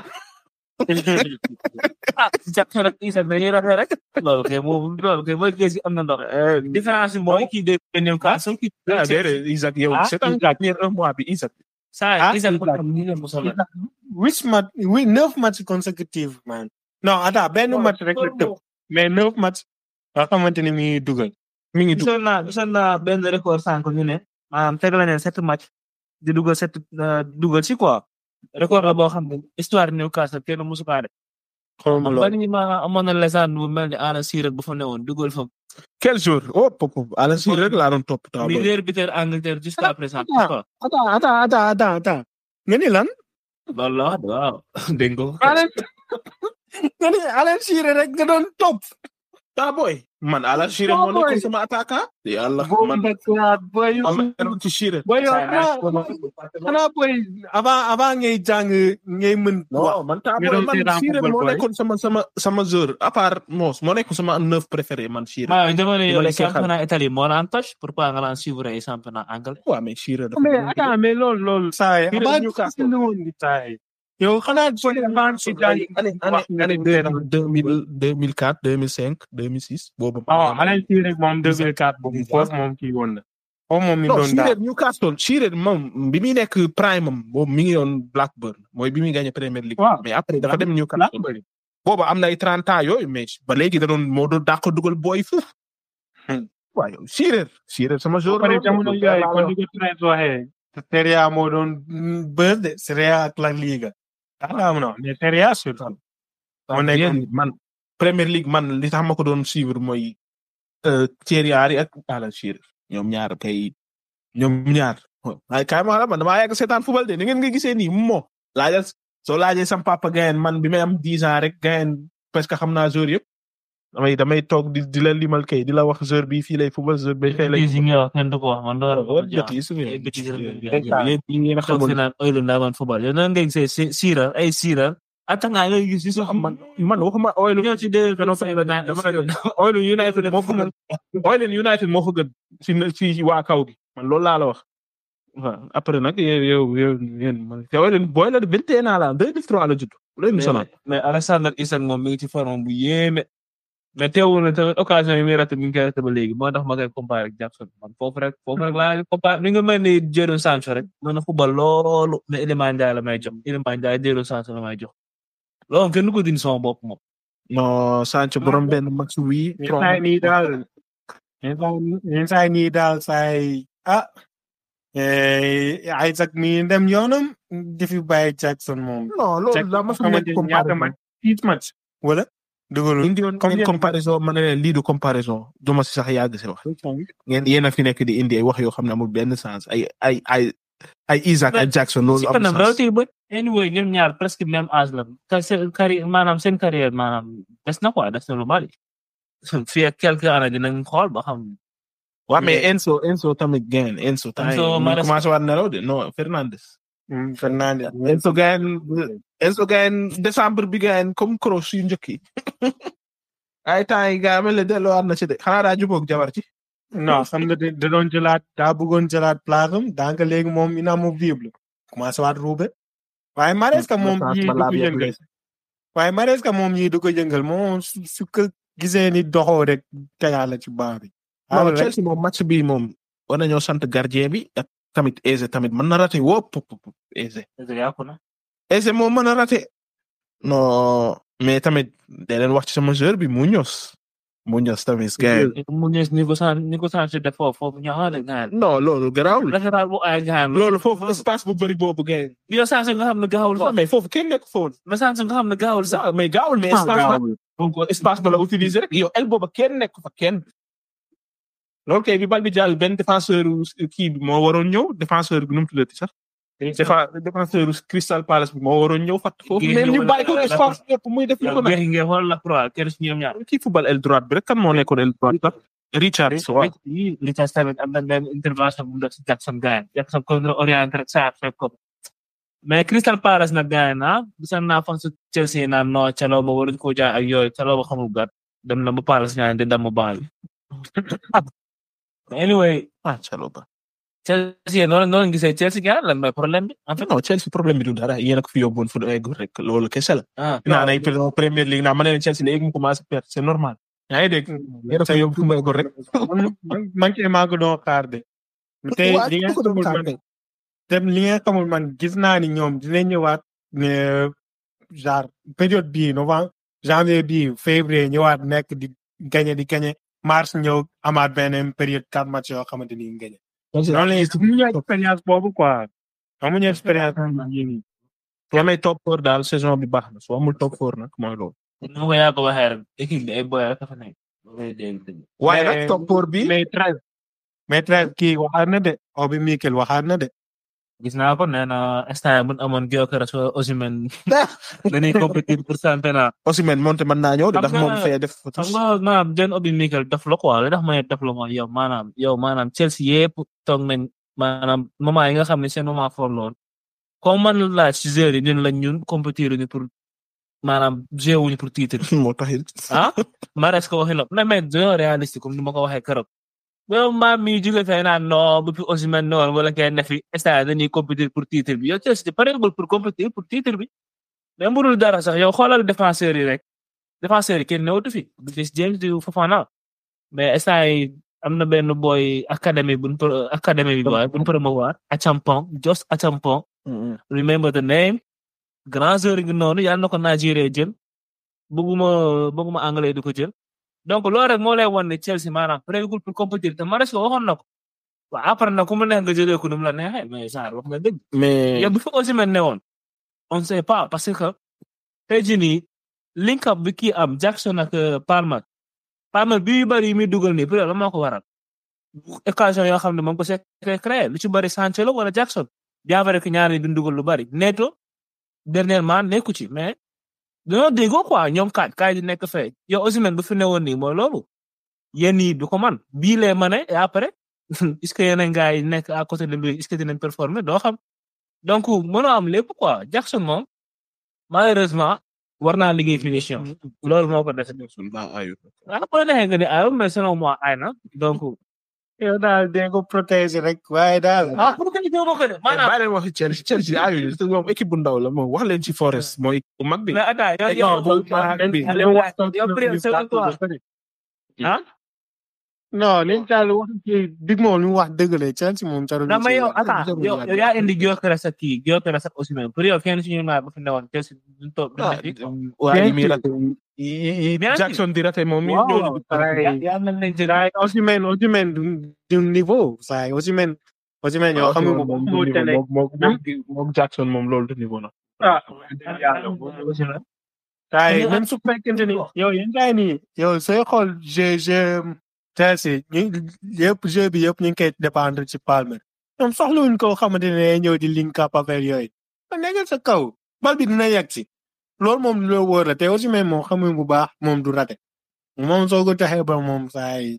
ah Jackson ak Isaac dañuy rafet rek. loolu kay moom loolu kay mooy gis am na ndox. différence bi mooy kii de Newcastle kii. ah déedéet Isaac yow Ah, c'est un Isaac. dernier un mois bi Isaac. saa Ah, Isaac Isaac. ko ni la musal la. huit match huit neuf match consécutifs man non attends benn match rek la tëb mais neuf match nga xamante ni mi ngi dugal mi ngi dugg gisoon naa gisoon naa benn record sànq ñu ne maanaam tegal nañ leen sept match di dugal sept dugal si quoi record la boo xam ne histoire Newcastle kenn musu kaa def xawma loolu bari ma amoon na lesaan bu mel ni Alan Shearer bu fa newoon dugal fa quel jour oh pop pop Alan Shearer rek laa doon topp taw mi arbitre Angleterre jusqu'à présent attends attends attends attends attends attends nga ni lan loolu la wax de waaw dégg nga ko. Alan nga ni Alan Shearer rek nga doon topp ah boy man Alan Shearer moo nekkoon sama attaquant yàlla man boy man ma ci Shearer boy yow xanaa xanaa boy avant avant ngay jàng ngay mën non man taa nga boy doon man seetaan Shearer football, moo boy. nekkoon sama sama sama joueur à part Moos moo nekk sama neuf préféré man Shearer waaw jamono ma yooyu nekkee xale. championnat Italie moo naan touch pourquoi nga naan suivre ay championnat anglais. waaw mais Shearer dafa mais attends mais loolu loolu saa yi Shearer avant Newcastle. ñu woon di saa yi yow xanaa boy avant si jàng année année année deux deux mille deux mille quatre deux mille cinq deux mille six boobu. ah Alan Shearer moom 2004 boobu foofu moom kii woon na foofu moom mi non doon Shearer daal Newcastle Shearer moom bi muy nekk prime am boobu mi ngi yoon Blackburn mooy bi muy gagné Premier League. Waaw. mais après dafa dem Newcastle. boobu am na ay 30 ans yooyu mais ba léegi da doon moo doon dàq dugal booy foofu. Hmm. waaw yow Shearer Shearer sama jour pare jamono yooyu kon di ko Trent waxee Serie A moo doon bës de Serie A ak La Liga daa laa mën a wax mais Serie A surtout moo nekk yéen man Premier League man li tax ma ko doon suivre mooy euh, Thierry Henry ak Alan Shearer ñoom ñaar kay ñoom ñaar. waaye kaay ma la man damaa yàgg seetaan football de ni ngeen nga gisee nii moo laajal soo laajee sam papa gayen man bi may am 10 ans rek gayen presque xam naa joueur yëpp damay damay toog di di la limal kay di la wax joueur bi fii lay football joueur bi fee lay. bêtise yi nga wax kenn du ko wax man loolu War bêtise, oui. ay bêtise rek Yéen- ngay wax. yéen yéen yéen a toog xamul. fi naan oylu ndaa man football yow nan ngay gisee si- siiral ay siiral attaquant ngay gis si sax man man waxuma Oil ñëw ci deux kano fay ba naan dama Oil United moo ko gën Oil United moo ko gën ci ci waa kaw gi man loolu laa la wax. waaw après nag yow yow yow yéen man te Oil booy la de 21 ans la 2003 la judd. loolu mu sonal. mais Alexander Isak moom mi ngi ci forme bu yéeme mais teewul na tamit occasion yi muy raté mi ngi koy raté ba léegi moo tax ma koy comparé ak Jackson man foofu rek foofu rek laa comparé ni nga mel ni Jadon Sancho rek mën na football loolu mais Iliman Ndiaye la may jox Iliman Ndiaye Jadon Sancho la may jox loolu kenn du ko dindi sama bopp moom. non Sancho borom benn match wii. yenn saa yi nii daal yenn saa yi yenn saa yi nii daal saa yi ah eh, Isaac mi dem yoonam di fi bàyyi Jackson moom. non loolu la ma fi nekk xamante ni ñaata comparaison. match six match wala dugalul. indi woon Comme ngeen yéen- comparaison ma ne leen lii du comparaison du ma si sax yàgg si wax. ngeen yéen a fi nekk di indi ay wax yoo xam ne amul benn sens ay ay ay ay Isaac ak Jackson loolu si amul kanam sens. rawati ba anyway ñoom ñaar presque même âge la ka seen carrière maanaam seen carrière maanaam des na quoi des na lu bari fii ak quelques années dinañ xool ba xam waaw mais Enzo Enzo tamit gain Enzo tamit Enzo mu Maresca. commencé waat nelaw de non Fernandes. Hmm, Fernandes. Enzo gain Enzo gain décembre bi gain comme cross yu njëkk yi. ay temps yi gaa mel ne delloowaat na ci de xanaa daa jubóog jabar ci. non xam nga da doon jëlaat daa bëggoon jëlaat place am donc léegi moom inamovible commencé waat ruube waaye Maresca moom yii du ko yëngal waaye Maresca moom yii du ko yëngal moom su su ko gisee ni doxoo rek tegaat la ci baa bi. non rek Chelsea moom match bi moom war nañoo sant gardien bi ak tamit Eze tamit mën na raté wóop pop pop Eze. yàqu na Eze moom mën na raté. non mais tamit da leen wax ci sama joueur bi Muñoz. Muñoz tamit gain. mu ñëw ni ko san ni ko san si def foofu foofu ñaxaale gaan non loolu garaawul. latéral bu ay gaan loolu foofu espace bu bëri boobu gain. yow sans nga xam ne gaawul sax mais foofu kenn nekk foofu. mais sans nga xam ne gaawul sax mais gaawul mais espace la donc espace ba la utiliser rek yow el booba kenn nekk fa kenn. loolu kay bi bal bi jàll benn défenseur kii bi moo waroon ñëw défenseur bi nu mu tuddati sax. défa défenseur Crystal Palace bi moo waroon ñëw fàtt foofu. Géej mais ñu ñëw bàyyi ko na- espace yëpp muy def lu ko yow nag. geex ngeen xool la croix kenn si ñoom ñaar kii football el droite bi rek kan moo nekkoon el droite sax. Richard waaw. yi Richard tamit am na benn intervention bu mu def si Jackson gaan Jackson contre orienté rek saa fekk ko mais Crystal Palace nag gaan na gisan naa fan su Chelsea naan non caloo ba waruñ koo jaay ak yooyu caloo ba xamul gat dem na ba Palace ñaan di damm baal bi anyway ah Chalobah. Chelsea noonu noonu gisee Chelsea gaan lan mooy problème bi en fait non Chelsea problème bi du dara yéen a ko fi yóbbuwoon fu ay góor rek loolu kese la. ah naan ay Premier League naa ma ne leen Chelsea léegi mu commencé perdre c'est normal. yaa ngi dégg yéen a ko yóbbu fu mu ay góor rek. man man kay maa ko doon xaar de. te Waa, li nga ku ko doon xamul xaar man kay. te li nga xamul man gis naa ni ñoom dinañ ñëwaat ne genre période bii novembre janvier bii février ñëwaat nekk di gagné di gagné mars ñëw amaat beneen période quatre match yoo xamante ni gagné. noonu la ñuy amuñu expérience boobu quoi amuñu expérience yii nii. soo amee top four daal saison bi baax na soo amul top four nag mooy loolu. nu ma ko yaa ko waxee rek équipe bi ay boy rek a fa nekk. loolay dégg dëgg. waaye Mais- nag top four bi mais treize mais treize kii waxaat na de Obi Mikel waxaat na de gis naa ko nee na instant bu ñu amoon Gyökeres wala Osimhen dañuy compétir pour championnat. Osimhen moonte mën naa ñëw de Xam ndax nga- moom fee def xam nga maanaam John Obi Mikel daf la quoi li tax ma ne daf la mooy yow maanaam yow maanaam Chelsea yëpp toog nañ maanaam moment yi nga xam ne seen moment fort lool comme man la laaj ci joueurs yi ñun lañ ñun compétir ñu pour maanaam jouer wuñu pour titre moo taxit ah Mahrez ko waxi la na mais dañoo réaliste comme ni ma ko waxee keroog yow maam mi jóge fee naan non bu fi Osimhen noonu wala kenn ne fi instant dañuy compétir pour titre bi yow Chelsea pareegul pour compétir pour titre bi même bu dul dara sax yow xoolal défenseurs yi rek défenseurs yi kenn newatu fi du Reece James du Fofana mais instant yi am na benn boy académie buñ pro- académie bi boy buñ promouvoir Achampong Jos Achampong remember the name grand joueur ngi noonu yàlla na ko Nigeria jël bëgguma bëgguma anglais di ko jël donc loolu rek moo lay wan ne Chelsea maanaam pareegul pour compétir te Mahrez ko waxoon na ko waaw après nag ku mu neex nga jëlee ko nu mu la neexee mais genre wax nga dëgg mais yow bu fi Osimhen ne woon on ne sait pas parce que tey jii nii link up bi kii am Jackson ak euh, Palmer Palmer bi yu bëri yi muy dugal nii peut-être la moo ko waral occasion yoo xam ne moom ko see créé lu ci bëri Sancho la wala Jackson bien vrai que ñaar yi duñ dugal lu bëri Neto dernièrement nekku ci mais dañoo déggoo quoi ñoom kaaj kaaj di nekk fee yow Osimhen bu fi ne woon nii mooy loolu yéen yi du ko man bii lee ma ne et après est-ce que yeneen gars yi nekk à côté de lui est-ce que dinañ performer doo xam donc mënoo am lépp quoi Jackson moom malheureusement war naa liggéey finition loolu moo ko dese ah bu la neexee nga ni aywa mais selon moi ay na donc yow daal dee ko protéger rek waaye daal ah bu ko defee moo ko def maanaam bàyyi leen waxi Chelsea Chelsea ayuñu te moom équipe bu ndaw la moom wax leen ci Forest mooy équipe bu mag bi mais attends yow non, bu mag bi. yow yow yow c'est toi ah non liñ daal wax ci dig moom li mu wax dëgg la Chelsea moom jarul non mais yow ci- attends jarul yow ci- yow yaa indi Gyökeres ak kii Gyökeres ak Osimhen pour yow kenn si ñun ñaar bu fi newoon Chelsea duñ toog duñ ah def yi. waa yi muy Bien raté yi yi Bien sûr. Jackson di raté moom mi Waaw, ñooñu pareil. yaa yaa mel ne Saay Osimhen Osimhen du du niveau saay Osimhen Osimhen yow xam nga ko moom mu tene moom moom Jackson moom loolu du niveau na ah Osimhen. saay Mais même su fekkente ni yow yéen gars yi nii yow sooy xool jeu jeu Chelsea ñu yëpp jeu bi yëpp ñu ngi koy dépendre ci Palmer ñoom soxlawuñ koo xamante ne day ñëw di link up affaire yooyu a nekk sa kaw bal bi dina yegg si loolu moom loo wóor la te Osimhen moom xam nga bu baax moom du raté moom soo ko taxee ba moom saay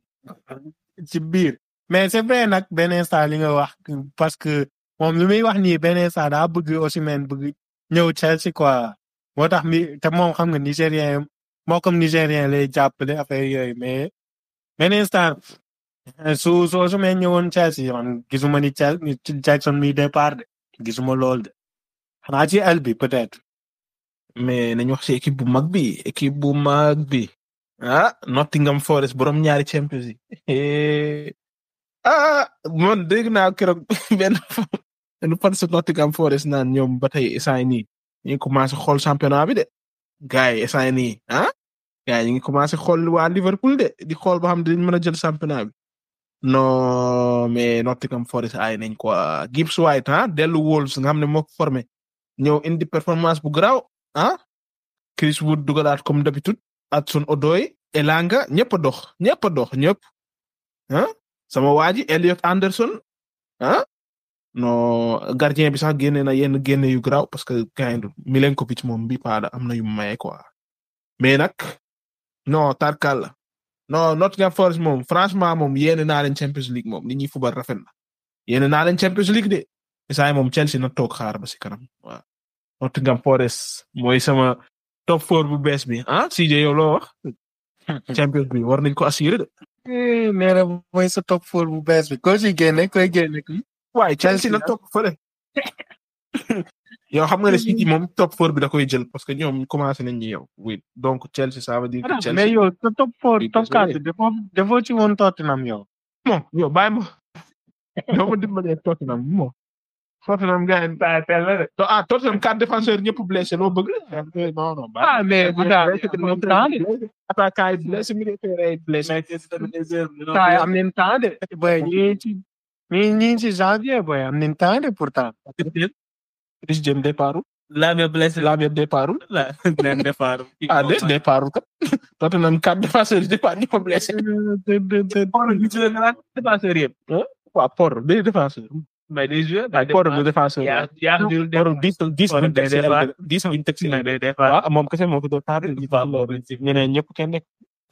ci biir mais c'est vrai nag benn instant li nga wax parce que moom li muy wax nii benn instant daa bëgg Osimhen bëgg ñëw Chelsea quoi moo tax mi te moom xam nga Nigérien moo comme Nigérien lay jàppale affaire yooyu mais benn instant su su Osimhen ñëwoon Chelsea man gisuma ni Chelsea ni Jackson mi départ de gisuma lool de xanaa ci el bi peut-être mais nañu wax ci équipe bu mag bi équipe bu mag bi ah Nottingham Forest borom ñaari Champions yi ah man dégg naa keroog benn benn fan sa Nottingham Forest naan ñoom ba tey instant yii nii ñu ngi commencé xool championnat bi de gars yi instant yii nii ah gars yi ñu ngi commencé xool waa Liverpool de di xool ba xam dinañ mën a jël championnat bi non mais Nottingham Forest ay nañ quoi Gibbs White ah dellu Wolves nga xam ne moo ko formé ñëw indi performance bu garaaw ah Chris Wood dugalaat comme d'habitude Hudson Odoi Elanga ñëpp a dox ñëpp a dox ñëpp ah sama waa ji Elliot Anderson ah non gardien bi sax génne na yenn génne yu garaaw parce que gaynde Milenkovic moom bi paada am na yu maye quoi mais nag non tarkal la non Nottingham Forest moom franchement moom yéene naa leen Champions League moom li ñuy fubal rafet na yéene naa leen Champions League de isaay moom Chelsea na toog xaar ba si kanam waaw Nottingham Forest mooy sama top four bu bees bi ah CJ yow loo wax Champions bi war nañ ko assurer de nee na mooy sa top four bu bees bi ko ci génne koy génne kii waaye Chelsea na Chelsea, topp fële yow xam nga ne City moom top four bi da koy jël parce que ñoom commencé nañ ñu yow oui donc Chelsea ça veut dire que Chelsea mais yow sa top four Oui, top désolé. quatre defoo defoo ci woon Tottenham yow bon yow bàyyi ma yow ma dimbalee Tottenham bon Tottenham gars yi bàyyi teel na de To- ah Tottenham quatre défenseurs ñëpp blessé loo bëgg non non bàyyi ah mais bu daal am temps de attaquant yi blessé militaire yi blessé temps yi am nañ temps de boy ñi ci ñi ñi ci janvier boy am nañ temps de pourtant Chris James départ Lamia blessé. Lamia départul la leen defar. ah de départul kat Tottenham quatre défenseurs yi départ ñëpp a blessé Port bi ci la nga naan défenseur yëpp. waaw Port deux défenseurs mais des joueurs. waaw Port deux défenseurs yaa yaa dul def. Port dix dix Port buñ teg si day départ. LB dix buñ teg si nag LB day defar. waaw moom kese moo ko doon taar Waaw. ñeneen ñëpp kenn nekk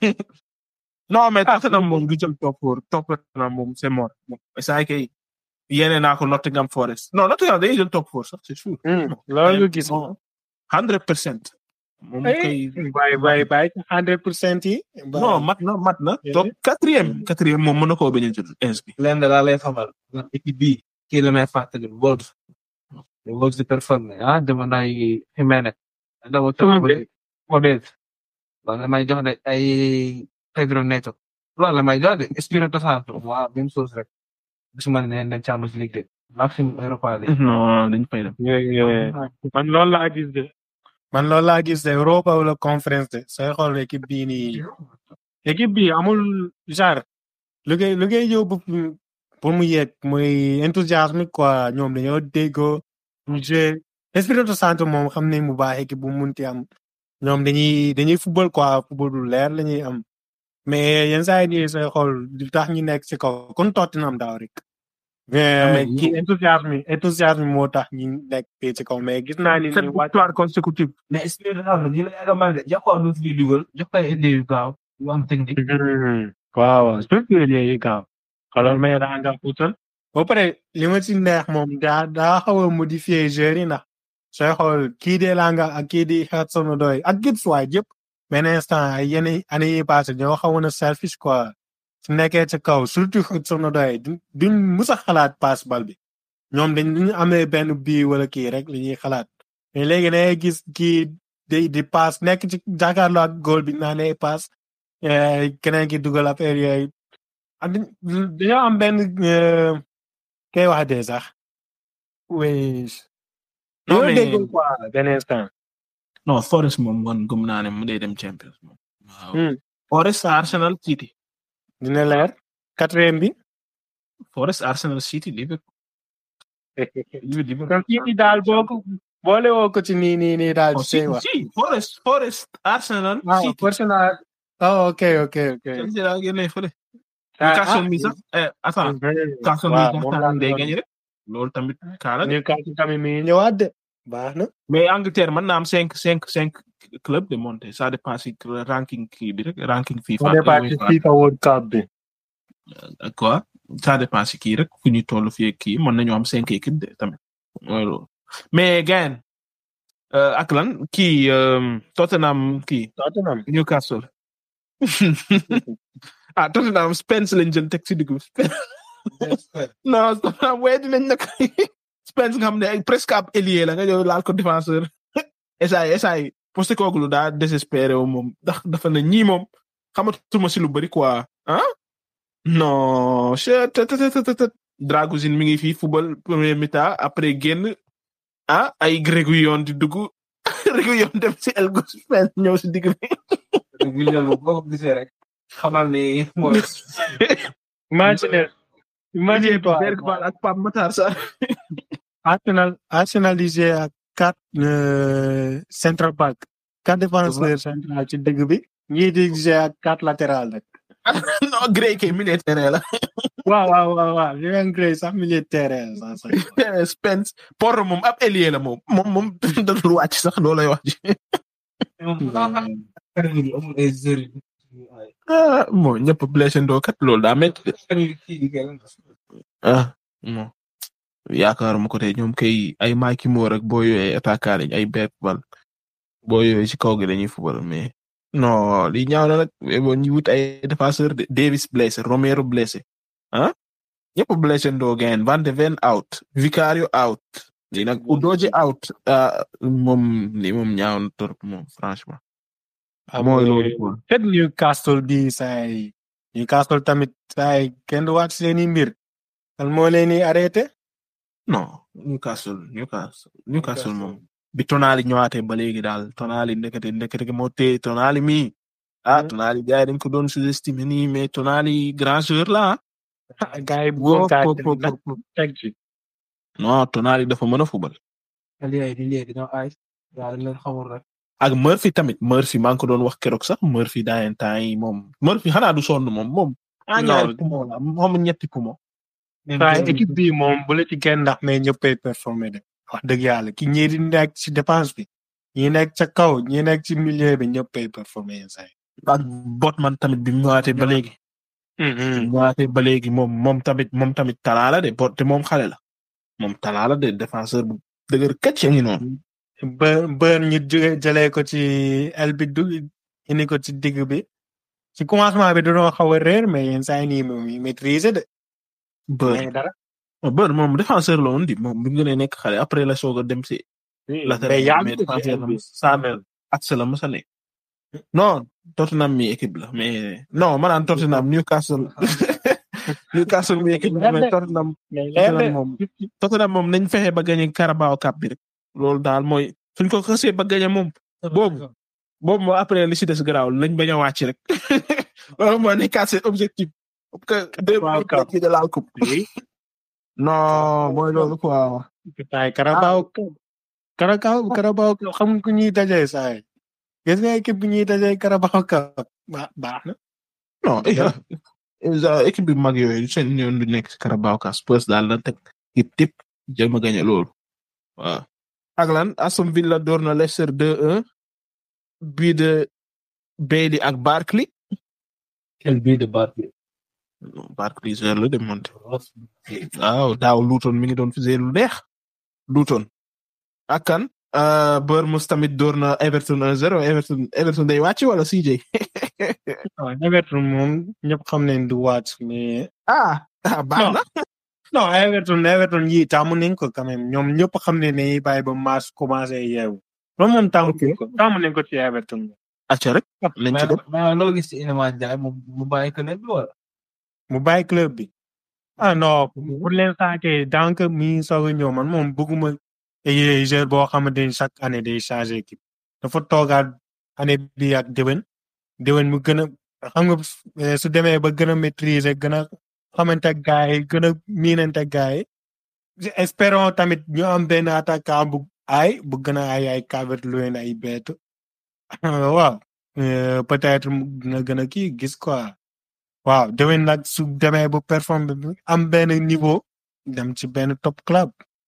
non mais Tottenham moom du jël top four Tottenham moom c'est mort saa kay yéene naa ko Nottingham Forest non Nottingham day jël top four sax c'est sûr loolu nga gis. hundred percent moom kay bàyyi bàyyi bàyyi hundred percent yi. non mat na mat na top quatrième quatrième moom mën na koo bañ a jël ins bi leen da laa lay xamal. ndax équipe bii kii la may fàttali Wolves. Wolves di performé ah jamono ay Jiménez. dama tëb Modeste. loolu la may jox de ay Pedro Neto. loolu la may jox de Espirito Santo. waaw même chose rek. gisuma ne ne Champions League de. maximum Europa League. non dañ fay dem man loolu laa gis de. man loolu laa gis de Europa wala conférence de sooy xool équipe bii nii. équipe bi amul genre. lu ngay lu ngay yóbbu pour mu yegg muy enthousiasme quoi ñoom dañoo déggoo ñu joué Espirito Santo moom xam ne mu baax équipe bu mu munti am ñoom dañuy dañuy football quoi football du leer la ñuy am mais yenn saa yi nii sooy xool lu tax ñu nekk ci kaw kon Tottenham daaw rek. mais kii enthousiasme enthousiasme moo tax ñu nekk fii ci kaw mais gis naa ni. sept victoires consécutives mais Espirito Santo ñu la yàgg a mel de jox ko lu fi dugal jox ko ay idées yu gaaw yu am technique. waaw surtout yooyu gaaw xoolal mais daa nga puutal ba pare li ma ci neex moom daa daa xaw a modifier joueurs yi ndax sooy xool kii de Langa ak kii di Hudson-Odoi ak Gibbs White yëpp benn instant ay yenn année yi passé ñoo xawoon a selfish quoi su nekkee ci kaw surtout Hudson-Odoi duñ duñ mus a xalaat passe bal bi ñoom dañ ñu amee benn bii wala kii rek li ñuy xalaat mais léegi da ngay gis kii di di passe nekk ci jàkkaarloo ak goal bi naan ay passe keneen ki dugal affaire yooyu ak dañoo am benn kay wax de sax oui. Non, loolu mais- déggoo quoi benn instant. non Forest moom man gëm naa ne mu day dem Champions moom waaw Hmm. Forest Arsenal City dina leer quatrième bi. Forest Arsenal City Liverpool Liverpool kon kii bi daal boo ko boole woo ko ci nii nii nii daal Oh, di see si, wax. si, Forest, Forest, Arsenal, waaw City. personnel. oh ok ok ok. Chelsea daa génne fële. Ah, Newcastle ah, mi sax, eh, attends, mhm. Newcastle mi waaw sax moom tamit laa day doon- gagné rek. Loolu tamit kaala de. Newcastle tamit mi ngi ñëwaat de. baax na. Mais Angleterre mën naa am cinq, cinq, cinq clubs de monter. Ça dépend si ranking kii bi rek, ranking FIFA. on départ ci FIFA World Cup bi. Euh, quoi? Ça dépend si kii rek fu ñu toll fii ak kii mën nañu am cinq équipes de tamit. Mooy loolu. Mais gain euh, ak lan kii euh, Tottenham kii Tottenham. Newcastle. ah Tottenham Spence lañ jël teg si digg bi. non Tottenham wee dinañ nag Spence nga xam ne ay presque ab ailier la nga ñëw laal ko défenseur. esaay esaay Postecoglou daa désespéré wu moom ndax dafa ne ñii moom xamatuma si lu bari quoi ah. non che te te te te te Dragosin mi ngi fii football premier mi-temps après génn ah ay Reguilon di dugg Reguilon dem si El Gus Spence ñëw si digg bi. William boo ko gisee rek xamal ni mooy imagine imagine toi Bergvall ak Pape Matar Sarr. Arsenal Arsenal di jouer ak quatre euh, central back quatre défenseurs central ci dëgg bi ñii di jouer ak quatre latéral rek non Gray kay milieu de terrain la. waaw waaw waaw waaw Jurgen Gray sax milieu de terrain sax sax Spence Porro moom ab ailier la moom moom moom dadul wàcc sax loolay wax ji. amul ay joueurs yu- ah bon ñëpp blessé ndoo kat loolu daa métti de. ah bon yaakaaruma ko tey ñoom kay ay Mike Moore ak boo yooyu ay attaquant lañ ay Bergvall boo yooyu ci kaw gi dañuy football mais non li ñaaw na nag mais bon ñu wut ay défenseur de Davis blessé Romero blessé ah ñëpp blessé ndoo gain Van de Ven out Vicario out lii nag Udogie out ah moom lii moom ñaaw na trop moom franchement. mooy loolu quoi. peut Newcastle bi saay Newcastle tamit saay kenn du waat seeni mbir kan moo leen di arrêté non Newcastle Newcastle Newcastle moom bi Tonali ñëwaatee ba léegi daal Tonali ndekete ndekete moo téye Tonali mi ah Hmm. Tonali gars yi dañ ko doon sous-estimer nii mais Tonali grand joueur la ah. gars yi Woo, bëggoon kaa po- po- nag po- po- teg ci non Tonali dafa mën a fubal Aliou di léegi dañoo ay yaa dañ leen xamul rek. ak Murphy tamit Murphy maa ngi ko doon wax keroog sax Murphy daa yeen temps yi moom Murphy xanaa du sonn moom moom. ah ñaari poumon la moom ñetti poumon. waaye équipe bii moom bu la ci kenn ndax mais ñëppay performé de wax dëgg yàlla ki ñii di nekk ci dépense bi ñi nekk ca kaw ñi nekk ci milieu bi ñëppay performé yenn saa yi. ak Botman tamit bi mu ñëwaatee ba léegi. ñëwaatee ba léegi moom moom tamit moom tamit talaa la de bot te moom xale la. moom talaa la de défenseur bu dëgër këcc ngi noonu. ba ba ñu jóge jëlee ko ci el bi du indi ko ci digg bi ci commencement bi dañoo xaw a réer mais yenn saa yi nii moom yi maîtriser de. Bër mais dara. Bër moom défenseur la woon di moom bi mu gënee nekk xale après la soog a dem si. latéral mais yaa mais ngi ko ci défenseur el la bi. Samuel axe la mos a nekk. non Tottenham mi équipe la mais non ma naan Tottenham Newcastle Newcastle mi équipe la mais Tottenham mais leer Tottenham de. moom Tottenham moom nañ fexe ba gagné Carabao Cup bi rek loolu daal mooy suñ ko xasee ba gagné moom boobu boobu moo après li si des garaaw lañ bañ a wàcc rek loolu moo nekkaat seen objectif parce que deux Carabao Cup. minutes de la coupe non mooy loolu quoi ay Carabao Carabao Carabao xam ku ñuy dajee saa yi gis nga équipe bi ñuy dajee Carabao Cup ba baax na. non eh, eh, équipe bi mag yooyu seen ñoon du nekk si Carabao Cup Spurs daal na teg tip tip jéem a gagné loolu waaw ak lan Aston Villa door na Leicester 2-1 bii de Bailey ak Barkley quel but de Barkley. Barkley joueur la de monté waaw daaw Luton mi ngi doon fi lu neex Luton ak kan uh, Bournemouth tamit door na Everton 1-0 Everton Everton day wàcc wala CJ waaw Everton moom ñëpp xam nañ du wàcc mais. ah ah baax na non Everton Everton yi taamu nañ ko quand même ñoom ñëpp xam ne ne bàyyi ba mars commencé yeewu. loolu moom taamu nañ ko taamu nañ ko ci Everton. acca rek nañ ci mais dem mais loo gis ci Iliman Ndiaye mu mu bàyyi ko bi wala. mu bàyyi club bi. ah non pour l'instant kay tant que mi ngi soog a ñëw man moom bëgguma ay joueur boo xamante ni chaque année day changer équipe. dafa toogaat année bi ak déwén déwén mu gën a xam nga eh, su demee ba gën a maîtriser gën a xamante ak gars yi gën a miinante ak gars yi. espérons tamit ñu am benn attaquant bu ay bu gën a ay ay Calvert-Lewin ay bett waaw euh, peut-être mu dina gën a kii gis quoi waaw déwén nag su demee ba performe bi am benn niveau dem ci benn top club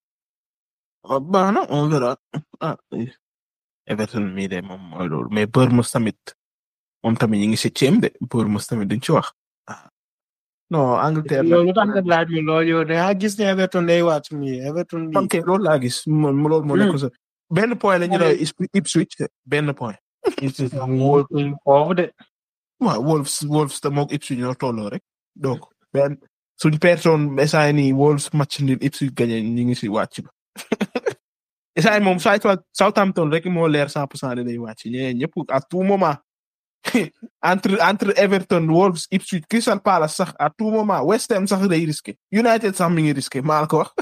ah baax na on verra ah eh. Everton mii de moom mooy loolu mais Bournemouth tamit moom tamit ñu ngi septième de Bournemouth tamit duñ ci wax ah non Angleterre nag loolu tax nga laaj mi loolu yow da ngaa gis ne Everton day wàcc mi Everton bi ok loolu laa gis moom loolu moo nekk sa benn point la ñu ne Ipswich benn point wóor foofu de waaw Wolves Wolves te moog Ipswich ñoo tolloo rek donc benn suñ pertoon essay nii Wolves match nil Ipswich gagné ñu ngi si wàcc ba essay moom saa Southampton rek moo leer cent pour cent de day wàcc ñeneen ñëpp à tout moment entre entre Everton Wolves Ipswich Crystal Palace sax à tout moment West Ham sax day risqué United sax mi ngi risqué maa la ko wax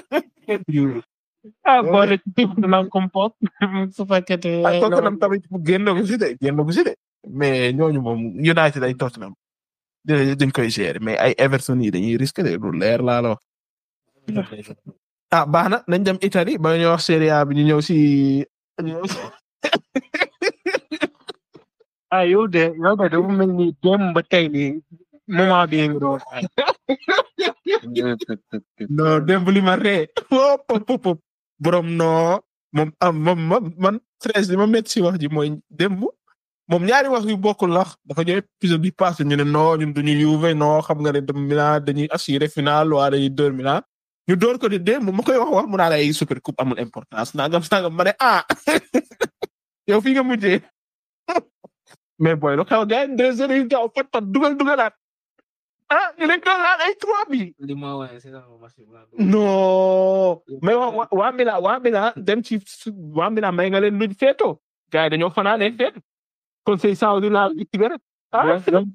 ah boole ci bépp dina compote su fekkete ak Tottenham tamit génn ko si de génn ko si de mais ñooñu moom United ay Tottenham dinañ dañ koy gérer mais ay Everton yi dañuy risqué de lu leer laa la wax. ah baax na nañ dem Italie ba ñu wax Serie A bi ñu ñëw si. ñu ñëw si ah yow de yow de dafa mel ni dem ba tey nii moment bii nga doon ay non démb li ma ree pop pop pop borom non moom am moom man man treize li ma métti si wax ji mooy démb moom ñaari wax yu bokkul lax dafa ñëw épisode bi passé ñu ne non ñun duñu Juve non xam nga ne dem Milan dañuy assurer final waa dañuy dóor Milan ñu door ko di démb ma koy wax wax mu naan ay super coupe amul importance nangam sangam ma ne ah yow fi nga mujjee mais booy lu xew gars yi deux heures yu gaaw pat pat dugal dugalaat ah ñu ne doon laal ay trois bi li ma woowee c'est ça match bi laa non mais waa waa waa Milan waa Milan dem ci su- waa Milan may nga leen luñ feetoo gars yi dañoo fanaanee feet conseil saoudi laal ci cigarette ah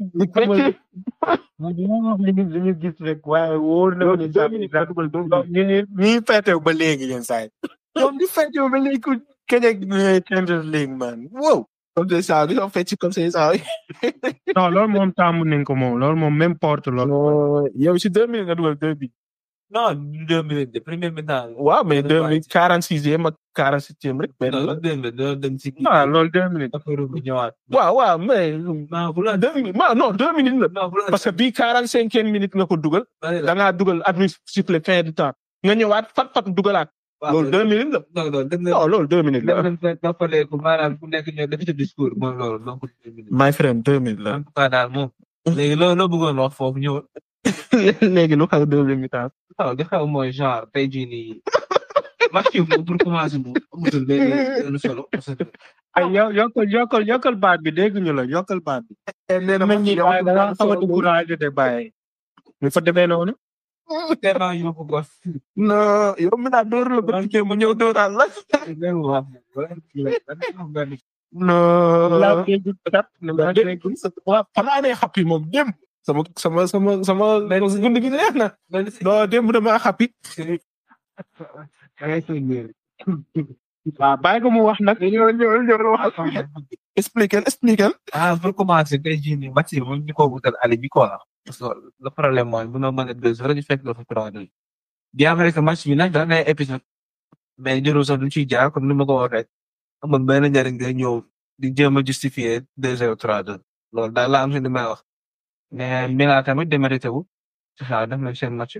mu dina wax li ñu li ñu gis rek waaye wóor na ma ni deux minutes nga dugal deux minutes. ñu ni ñi feetew ba léegi yéen saa yi ñoom di feetew ba léegi ku kejeeg Champions League man wow conseil saoudi ñoo fecc ci conseil saoudi non loolu moom tàmm nañ ko moom loolu moom même porte loolu non yow si deux minutes nga dugal deux bi non deux minutes de première mi-temps. waaw mais deux minutes quarante sixième ak quarante septième rek benn non la. deux minutes doo dem si kii. ah loolu deux minutes après bu ñëwaat. waaw waaw mais non bu la deux minutes waaw non deux minutes la. non bu la parce que bii quarante cinquième minute nga ko dugal da ngaa dugal arbitre sifflé fin du temps nga ñëwaat fat fat dugalaat loolu deux minutes la. non non dem na non loolu deux minutes dem la. nañ fa noppalee ko maanaam ku nekk ñëw def ci discours mooy loolu donc deux minutes. my friend deux minutes la. en tout cas daal moom. léegi loo loo bëggoon wax foofu ñëw. léegi lu xaw deuxième mi-temps. waaw li xew mooy genre tey jii nii. match bi moom pour commencer moom amatul benn benn solo parce que. ay yo- yokkal yokkal yokkal baat bi dégg ñu la yokkal baat bi. nee na man ñi waaye da nga xaw a découragé de bàyyi. ñu fa demee noonu. tellement yóbbu ko. non yow mi naa door la ba mu ñëw dooraal la. non. laa dégg kat ne ma dégg. waaw xanaa ne xappi moom démb. sama sama sama sama gund gi neex na. non démb damaa xappi. waaw bàyyi ko mu wax nag. ñëw ñëw ñëw waxal. expliquer expliquer. ah pour commencer tey jii nii match bi moom ñu ko wutal ali bi quoi. parce que le problème mooy bu ma mën a deux heures ñu fekk dafa trois deux. bien vrai que match bi nag daan ay épisode mais jërul sax duñ ciy jaar comme ni ma ko waxee. amul benn njëriñ nga ñëw di jéem a justifier deux heures trois deux. loolu daal la am si li may wax. mais Milan tamit démérité wu. c'est ça def na seen match.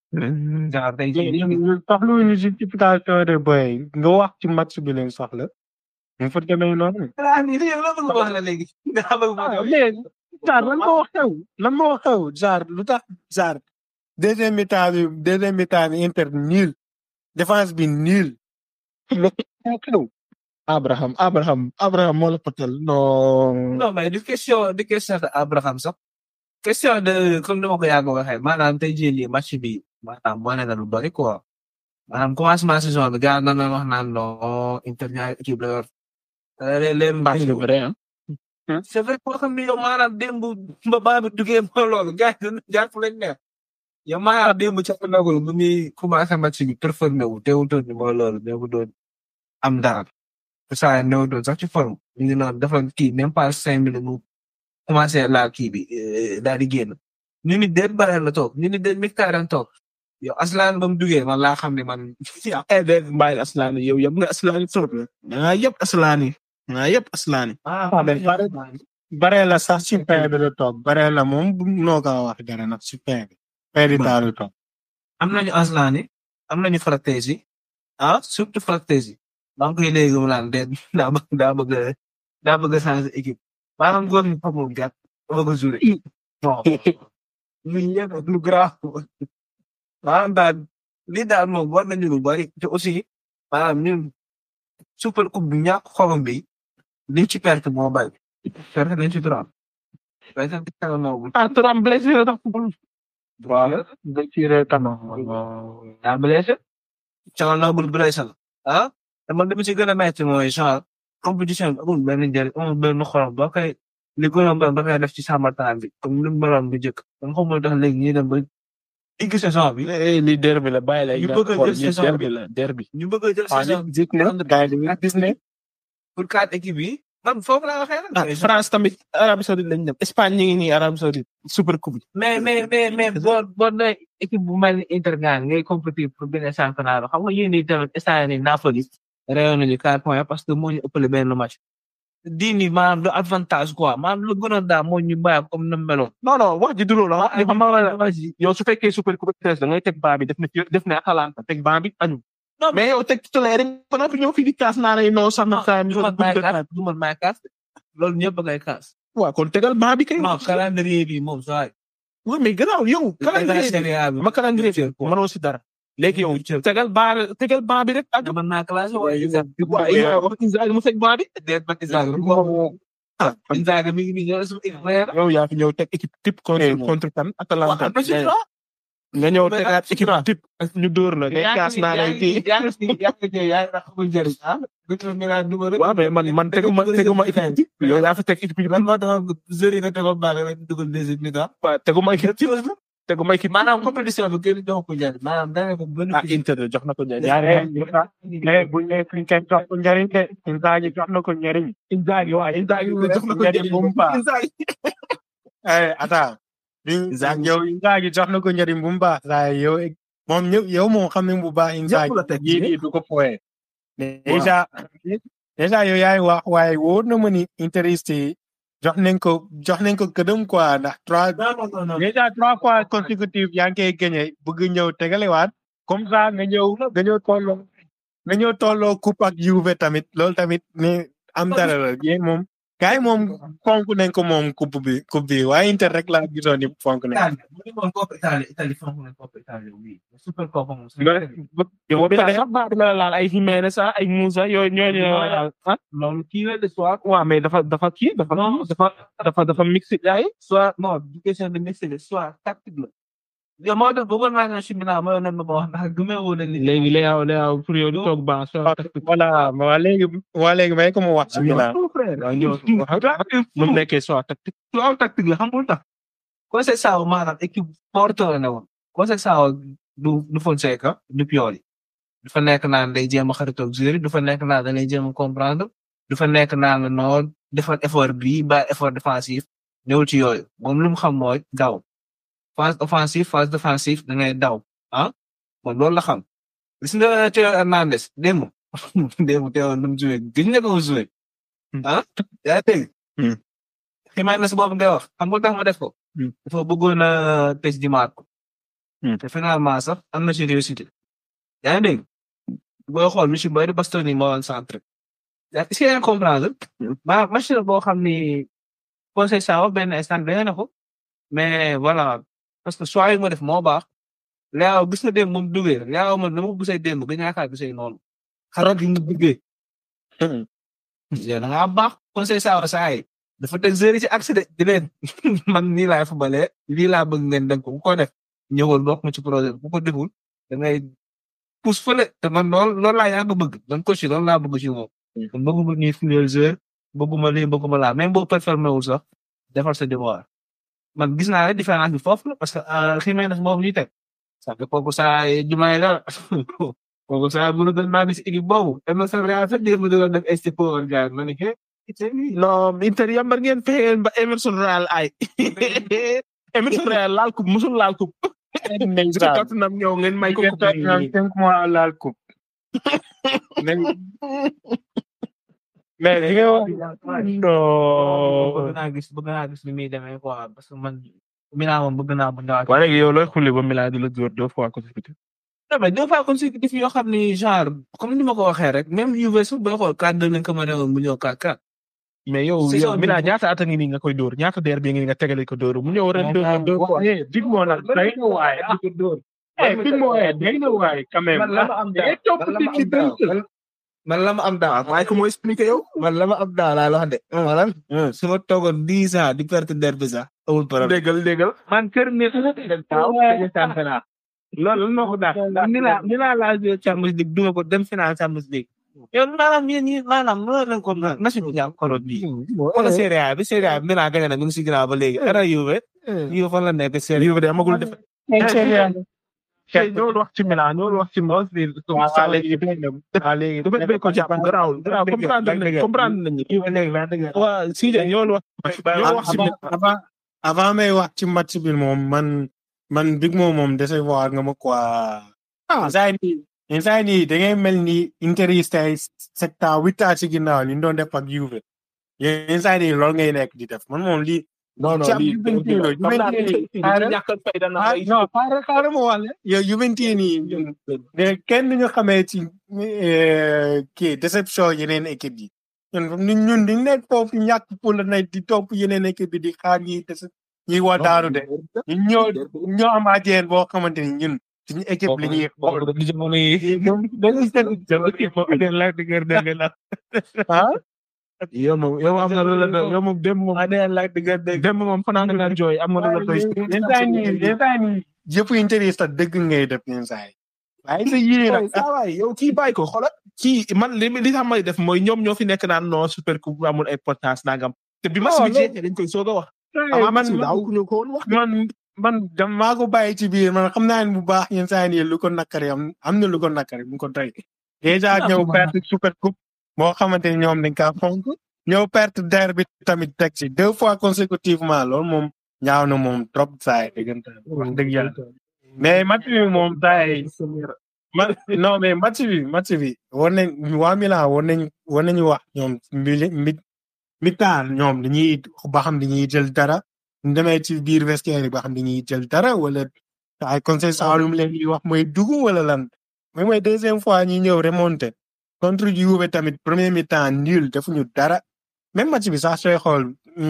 genre tey jii nii. soxla wu ñu justification de boy nga wax ci match bi leen soxla. ñu fa demee noonu. ah nii yow la bëgg wax la léegi. nga bëgg ah mais genre lan moo xew lan moo xew genre lu tax genre deuxième mi-temps bi deuxième mi-temps bi Inter nul défense bi nul lu xew Abraham Abraham Abraham moo la potal non. non mais du question du question de Abraham sax question de comme ni ma ko yàgg waxee maanaam tey jii nii match bi maanaam wane na lu bari quoi maanaam commencement saison bi gars na wax naan non Inter ñaari équipe la yor les les match c'est vrai hein. c'est vrai koo xam ne yow maanaam démb ba baa bi duggee mooy loolu gars yi dañu jaar fu leen neex yow maanaam démb ca nagul bu muy commencé match bi performé wu teewutoon ni mooy loolu néew doon am dara te saa néew doon sax ci forme ñu ngi naan dafa kii même pas cinq minutes mu commencé laa kii bi daal di génn ñu ni déet bare la toog ñu ni déet mictaran toog yow aslaan ba mu duggee man laa xam ne man eh de bàyyi aslaani yow yëpp nga aslaani trop la. da ngaa yëpp aslaani. da ngaa yëpp aslaani. ah mais bare bare la sax ci fin bi la toog bare la moom bu noo ko wax dara nag ci fin bi fin di temps la toog am nañu aslaani am nañu frattesi ah surtout frattesi maa ngi koy léegi mu naan déet daa bëgg daa bëgg a daa bëgg a changer équipe maanaam góor ñi xamul gàtt bëgg a jouer non lu yëpp lu grave maanaam daal lii daal moom war nañu lu bari te aussi maanaam ñun super coupe bi ñàkk xorom bi liñ ci perte moo bari perte nañ ci trop perte nañ ci kanam moo ah Thuram blessé la tax waaw da ci reetama daa blessé Thiaw Noble blessé la ah te man li ma ci gën a metti mooy genre compétition bi amul benn njëriñ amul benn xorom boo koy li gën a mën ba koy def ci sàmmartaan bi comme ni mu meloon bu njëkk man xamul tax léegi ñuy dem ba digg saison bi eh li derby la bàyyi la. ñu bëgg a jël saison derby la derby. ñu bëgg a jël ah saison nit gis ne gars yi dañuy gis ne pour quatre équipes yi man foofu laa waxee ah nag France tamit Arabie Saoudite lañ dem Espagne ñu ngi nii Arabie Saoudite super coupe. mais mais mais mais boo boo nee équipe bu mel ni Inter gaan ngay compétir pour benn championnat bi xam nga yéen ñii tamit instant yii Napoli réew nañu quatre points parce que moo ñu ëppale benn match. di ni maanaam du avantage quoi maanaam lu gënoon daal moo ñu bàyyi comme ni mu meloon. non non wax ji du loolu ah. ah xam nga yow su fekkee super coupe da ngay teg baa bi def na ci def na Atalanta teg baa bi añu. non mais yow teg titulaire rek ba noppi ñëw fii di kaas naa ne non sax na saa du man maay kaas du man maay kaas loolu ñëpp a ngay kaas. waaw kon tegal baa bi kay. non calendrier bi moom saa yi. waaw mais gannaaw yow. calendrier Serie A bi ma calendrier bi mënoo si dara. léegi yow tegal baa tegal baa bi rek. ah man naa classé waaye waaw yow wax Inzaghi mu teg baa bi. déet man Inzaghi ah Inzaghi mi ngi nii ñëw suñu équipe la yow yaa fi ñëw teg équipe type contre contre kan Atalanta. am na ci droit. nga ñëw tegaat équipe type ak ñu dóor la ngay kaas naa lay kii. yaa ngi si yaa ngi si yaa ngi xamul njëriñ ah. gëstu mi naan numéro. waaw mais man man teguma teguma équipe type yow yaa fi teg équipe bi lan moo tax joueurs yi nga tegoon baax rek dugal deuxième mi-temps. waaw teguma équipe type teguma équipe. maanaam compétition bi kenn jox ko njëriñ maanaam dana ko benn. ah Inter jox na ko njëriñ. ñaari bu ñu nee kenn jox ko njëriñ de Inzaghi jox na ko njëriñ Inzaghi waaw Inzaghi jox na ko njëriñ bu mu baax eh attends yow Inzaghi jox na ko njëriñ bu mu baax saa yow moom ñëpp yow moom xam ne bu baax inside la teg yii nii du ko fooyee déjà déjà yow yaay wax waaye wóor na ma ni interest yi jox nañ ko jox nañ ko këdëm quoi ndax trois déjà trois fois consécutif yaa ngi koy gagné bëgg ñëw tegalewaat comme ça nga ñëw nga ñëw tolloo nga ñëw tolloo coupe ak Juve tamit loolu tamit ne am dara la yéen moom gars yi moom fonk nañ ko moom coupe bi coupe bi waaye Inter rek laa gisoon ni fonk nañ Italie bu ñu woon Coppa Italie Italie fonk nañ Coppa Italie oui super Coppa moom yow bi la sax baax la laal ay Jiménez sax ay Moussa yooyu ñooñu la laal ah loolu kii la de soit waaw mais dafa dafa kii dafa dafa dafa dafa mixé ay soit non du question de mixé de soit tactique la yow moo tax bëggoon naa ne Chimina moo ne ma wax ndax gëmee woon na ni léegi léegi léegi pour yow du toog ban so voilà waa léegi waa léegi may ko mu wax ci Milan waaw ñëw mu nekkee soit tactique waaw tactique la xam nga lu tax Conseil Sao maanaam équipe forte la ne woon Conseil Sao du du Fonseca du Pioli du fa nekk naan day jéem a xaritoog joueur yi du fa nekk naan da lay jéem a comprendre du fa nekk naan la noonu defal effort bii ba effort défensif ñëwul ci yooyu moom lu mu xam mooy daw phase offensive phase défensive da ngay daw ah moom loolu la xam gis nga Théo Hernandez démb démb Théo nu mu joué gis nga ko mu joué ah yaa dégg ximaay na si boobu ngay wax xam nga tax ma def ko dafa bëggoon a tëj di Marco te finalement sax am na ci réussite yaa ngi dégg booy xool monsieur Boy de Bastoni moo woon centre yaa est-ce que yaa ngi comprendre ma match la boo xam ni Conseil Sao benn instant dañu ne ko mais voilà parce que choix yi ma def moo baax Léao gis na démb moom duggee Léao man dama ko gisee démb ba ñaakaar gisee noonu xarat yi mu duggee da ngaa baax Conseil Sao saa yi dafa teg zéro ci accès de di leen man nii laay fubalee lii laa bëgg ngeen dem ko ku ko def ñëwal bokk ma ci projet bu ko deful da ngay pousse fële te man lool loolu laa yàgg bëgg man coach yi loolu laa bëgg ci moom. kon bëgguma ñuy fuyal joueur bëgguma lii bëgguma laa même boo performé wul sax defal sa devoir man gis naa ne différence bi foofu la parce que Jiménez boobu ñuy teg ça fait kooku saa jumaay la kooku saa bu doon maa ngi si équipe boobu Emerson Real sax mu doon def STP woon gars ma ne ke non Inter yambar ngeen fexe ba Emerson Real ay Emerson Real laal coupe musul laal coupe ci Tottenham ñëw ngeen may ko coupe cinq mois laal coupe mais li nga wax bëgg naa gis bëgg naa gis ni muy demee quoi parce que man Milan moom bëgg naa bu ñëwaat. waaye léegi yow looy xulli ba Milan di la dóor deux fois consécutif non mais deux fois consécutif yoo xam ni genre comme ni ma ko waxee rek même Juve su booy xool 4-2 lañ ko mën a woon mu ñëw 4-4. mais yow Saison yow bi Milan moom- ñaata at a ngi nii nga koy dóor ñaata der bi ngi nga tegale ko dóor mu ñëw ren deux deux fois dig moo nag day na waaye ah eh dig moo waaye day na waaye quand même man la ma am daaw day topp man la ma nit ñi am daaw dënk. man- man la ma am daaw waaye ko moo expliqué yow man la ma am daaw laa la wax de. wala su ma toogoon dix ans di perte derby sax amul problème. déggal déggal man kër ne su ma teel daaw dañuy tànn final. loolu lan moo ko daax ni laa ni laa laa joué Champions League duma ko dem final Champions League. yow maanaam yéen ñi maanaam mënoo leen ko national jàmm koroot bi. wala Serie A bi Serie A bi Milan gagné na mi ngi si ginnaaw ba léegi. dara Juve Juve fan la nekk Serie Juve de amagul def tey ñoo wax ci Milan ñoo wax ci Milan waaw léegi waaw léegi du bëgg ko jàpp garaawul garaaw comprendre nañ comprendre nañu Juve léegi vingt deux waa si de ñoo wax ñoo wax ci avant avant avant may wax ci match bi moom man man big moom moom décevoir nga ma quoi. instant yii instant yii da ngay mel ni interiste ay sept ans huit ans ci ginnaaw li ñu doon def ak Juve. yéen instant yii loolu ngay nekk di def man moom lii. non non ci am lii Juventus la, Juventus la. ñàkkal fayda na ah ay non xaaral xaaral ma wax la yow Juventus nii mais kenn ñu xamee ci eh, kii déception yeneen équipe yi ñun ñun ñun dañ nekk foofu ñàkk pour la nay di topp yeneen équipe yi di xaar ñi des ñuy waa daanu de ñun ñoo ñoo am ajeen boo xamante ni ñun suñu équipe la ñuy xool di jamono yi dañuy seen ah yow moom yow am na lu la yow moom dem moom dem moom fanaan nga jooy am na lu la doy instant yii instant yii yëpp interest dëgg ngay def instant yi waaye sa yii nag saa waay yow kii bàyyi ko xoolal kii man li li tax may def mooy ñoom ñoo fi nekk naan non super coupe amul importance nangam te bi match bi jeexee dañ koy soog a wax avant match bi daaw ñu ko woon wax man man dam maa ko bàyyi ci biir man xam naa ne bu baax yenn saa yi lu ko nakari am am na lu ko nakari bu ko doy déjà ñëw perte super coupe moo xamante ni ñoom dañ kaa fonk ñëw perte derby tamit teg ci deux fois consécutivement loolu moom ñaaw na moom trop saa yi dëggantaan wax dëgg yàlla mais match bi moom tay ma non mais match bi match bi war nañ waa Milan war nañ war nañu wax ñoom mi mi mi-temps ñoom dañuy ba xam dañuy jël dara ñu demee ci biir vestiaire yi ba xam dañuy jël dara wala ay conseil saalum leen di wax mooy dugg wala lan mais mooy deuxième fois ñi ñëw remonté contre Juve tamit premier mi-temps nul defuñu dara même match bi sax sooy xool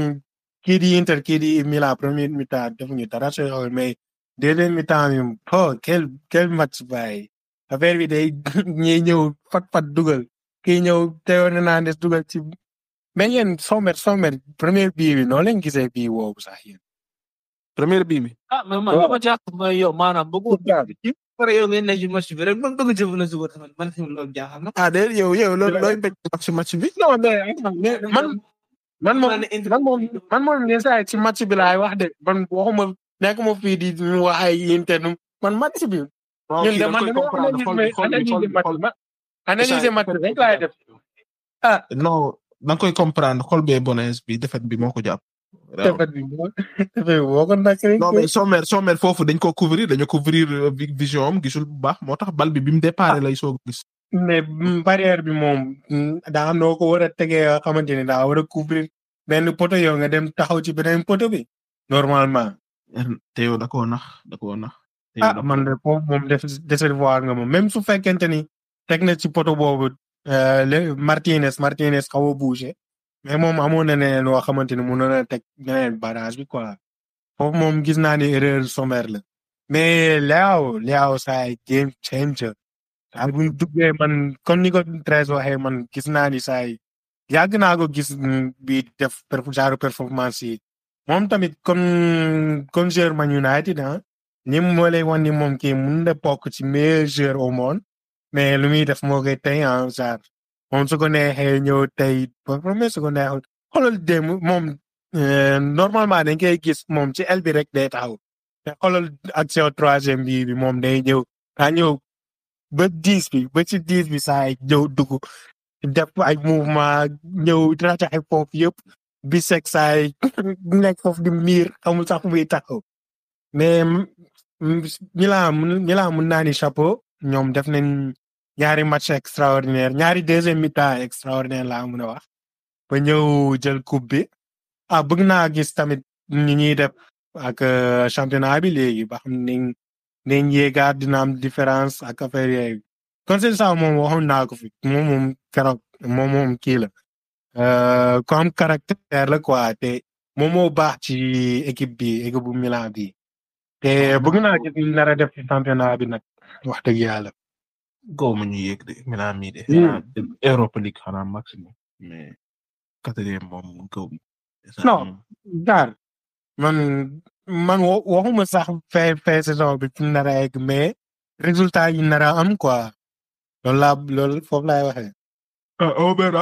kii di Inter kii di Milan premier mi-temps defuñu dara sooy xool mais deuxième mi-temps bi oh quel quel match baay affaire bi day ñiy ñëw fat fat dugal kii ñëw Théo Hernandez dugal ci mais yéen Sommer Sommer premier bii bi noo leen gisee bii woowu sax yéen. première bii mi ah mais man dama jàpp mooy yow maanaam bëggu pare yow ngeen nekk ci match bi rek man bëgg jëf na suba tamit man tamit loolu jaaxal na ah déedéet yow yow loolu looy bëgg wax ci match bi non mais mais man man moom man moom man moom les saa ci match bi laay wax de man waxuma nekk ma fii di ñu wax ay Inter man match bi. ñun de man dama analyser match bi analyser match bi rek laay def. ah non da nga koy comprendre xol bee bonees bi defet bi moo ko jàpp. defet bi moo defet bi moo ko nak rek. non mais Sommer Sommer foofu dañ ko couvrir dañu couvrir vision am gisul bu baax moo tax bal bi bi mu départ lay soog gis. mais barrière bi moom daa noo ko war a tegee nga xamante ne daa war a couvrir benn poto yow nga dem taxaw ci beneen poto bi normalement. te yow da koo nax da koo nax. ah man de foofu moom def décevoir nga moom même su fekkente ni teg na ci poto boobu le Martinez Martinez xaw a bougé mais moom amoon na ne loo xamante ni mënoon na teg beneen barrage bi quoi foofu moom gis naa ni erreur sommaire la mais Leao Leao saay game changer saa bu ñu duggee man comme ni ko Treize waxee man gis naa ni saay yàgg naa ko gis bi def genre performance yi moom tamit comme comme joueur Man United ah ni moo lay wan ni moom kii mun na bokk ci meilleur joueur au monde mais lu muy def moo koy tey en genre moom su ko neexee ñëw tey performance su ko neexul xoolal démb moom normalement dañ koy gis moom ci aile bi rek day taxaw te xoolal action troisième bi bi moom day ñëw daa ñëw ba dix bi ba ci dix bi saa ñëw dugg def ay mouvement ñëw rajaxe foofu yëpp bi seg saay nekk foofu di miir amul sax muy taxaw mais Milan Milan mun naa ni chapeau ñoom def nañ ñaari match extraordinaire ñaari deuxième mi-temps extraordinaire laa mun a wax ba ñëw jël coupe bi ah bëgg naa gis tamit ñi ñuy def ak championnat bi léegi ba xam ne nañ yéegaat dina am différence ak affaire yooyu conseil ça moom waxoon naa ko fi moom moom keroog moom moom kii la ku am caractère la quoi te moom moo baax ci équipe bi équipe bu Milan bi te bëgg naa gis ñu nar a def ci championnat bi nag wax dëgg yàlla. góob ma ñu yéeg de Milan mii de. Europa League xanaa maximum mais quatrième moom góob. non daar man man waxuma sax fin fin saison bi fi nar a egg mais résultat yi nar a am quoi loolu laa loolu foofu laay waxee. ah on verra.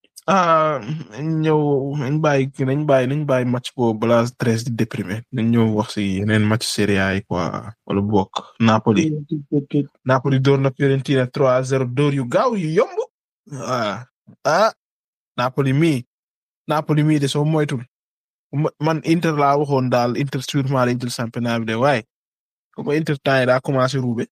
ah ñëw nañ bàyyi nañ bàyyi nañ bàyyi match boobu balaa treize di déprimé nañ ñëw wax si yeneen match Serie A yi quoi wala bokk Napoli. Napoli door na Fiorentina 3-0 door yu gaaw yu yomb. ah ah Napoli mii Napoli mii de soo moytul man Inter laa waxoon daal Inter sûrement dañ jël championnat bi de waaye comme Inter temps yi daa commencé ruube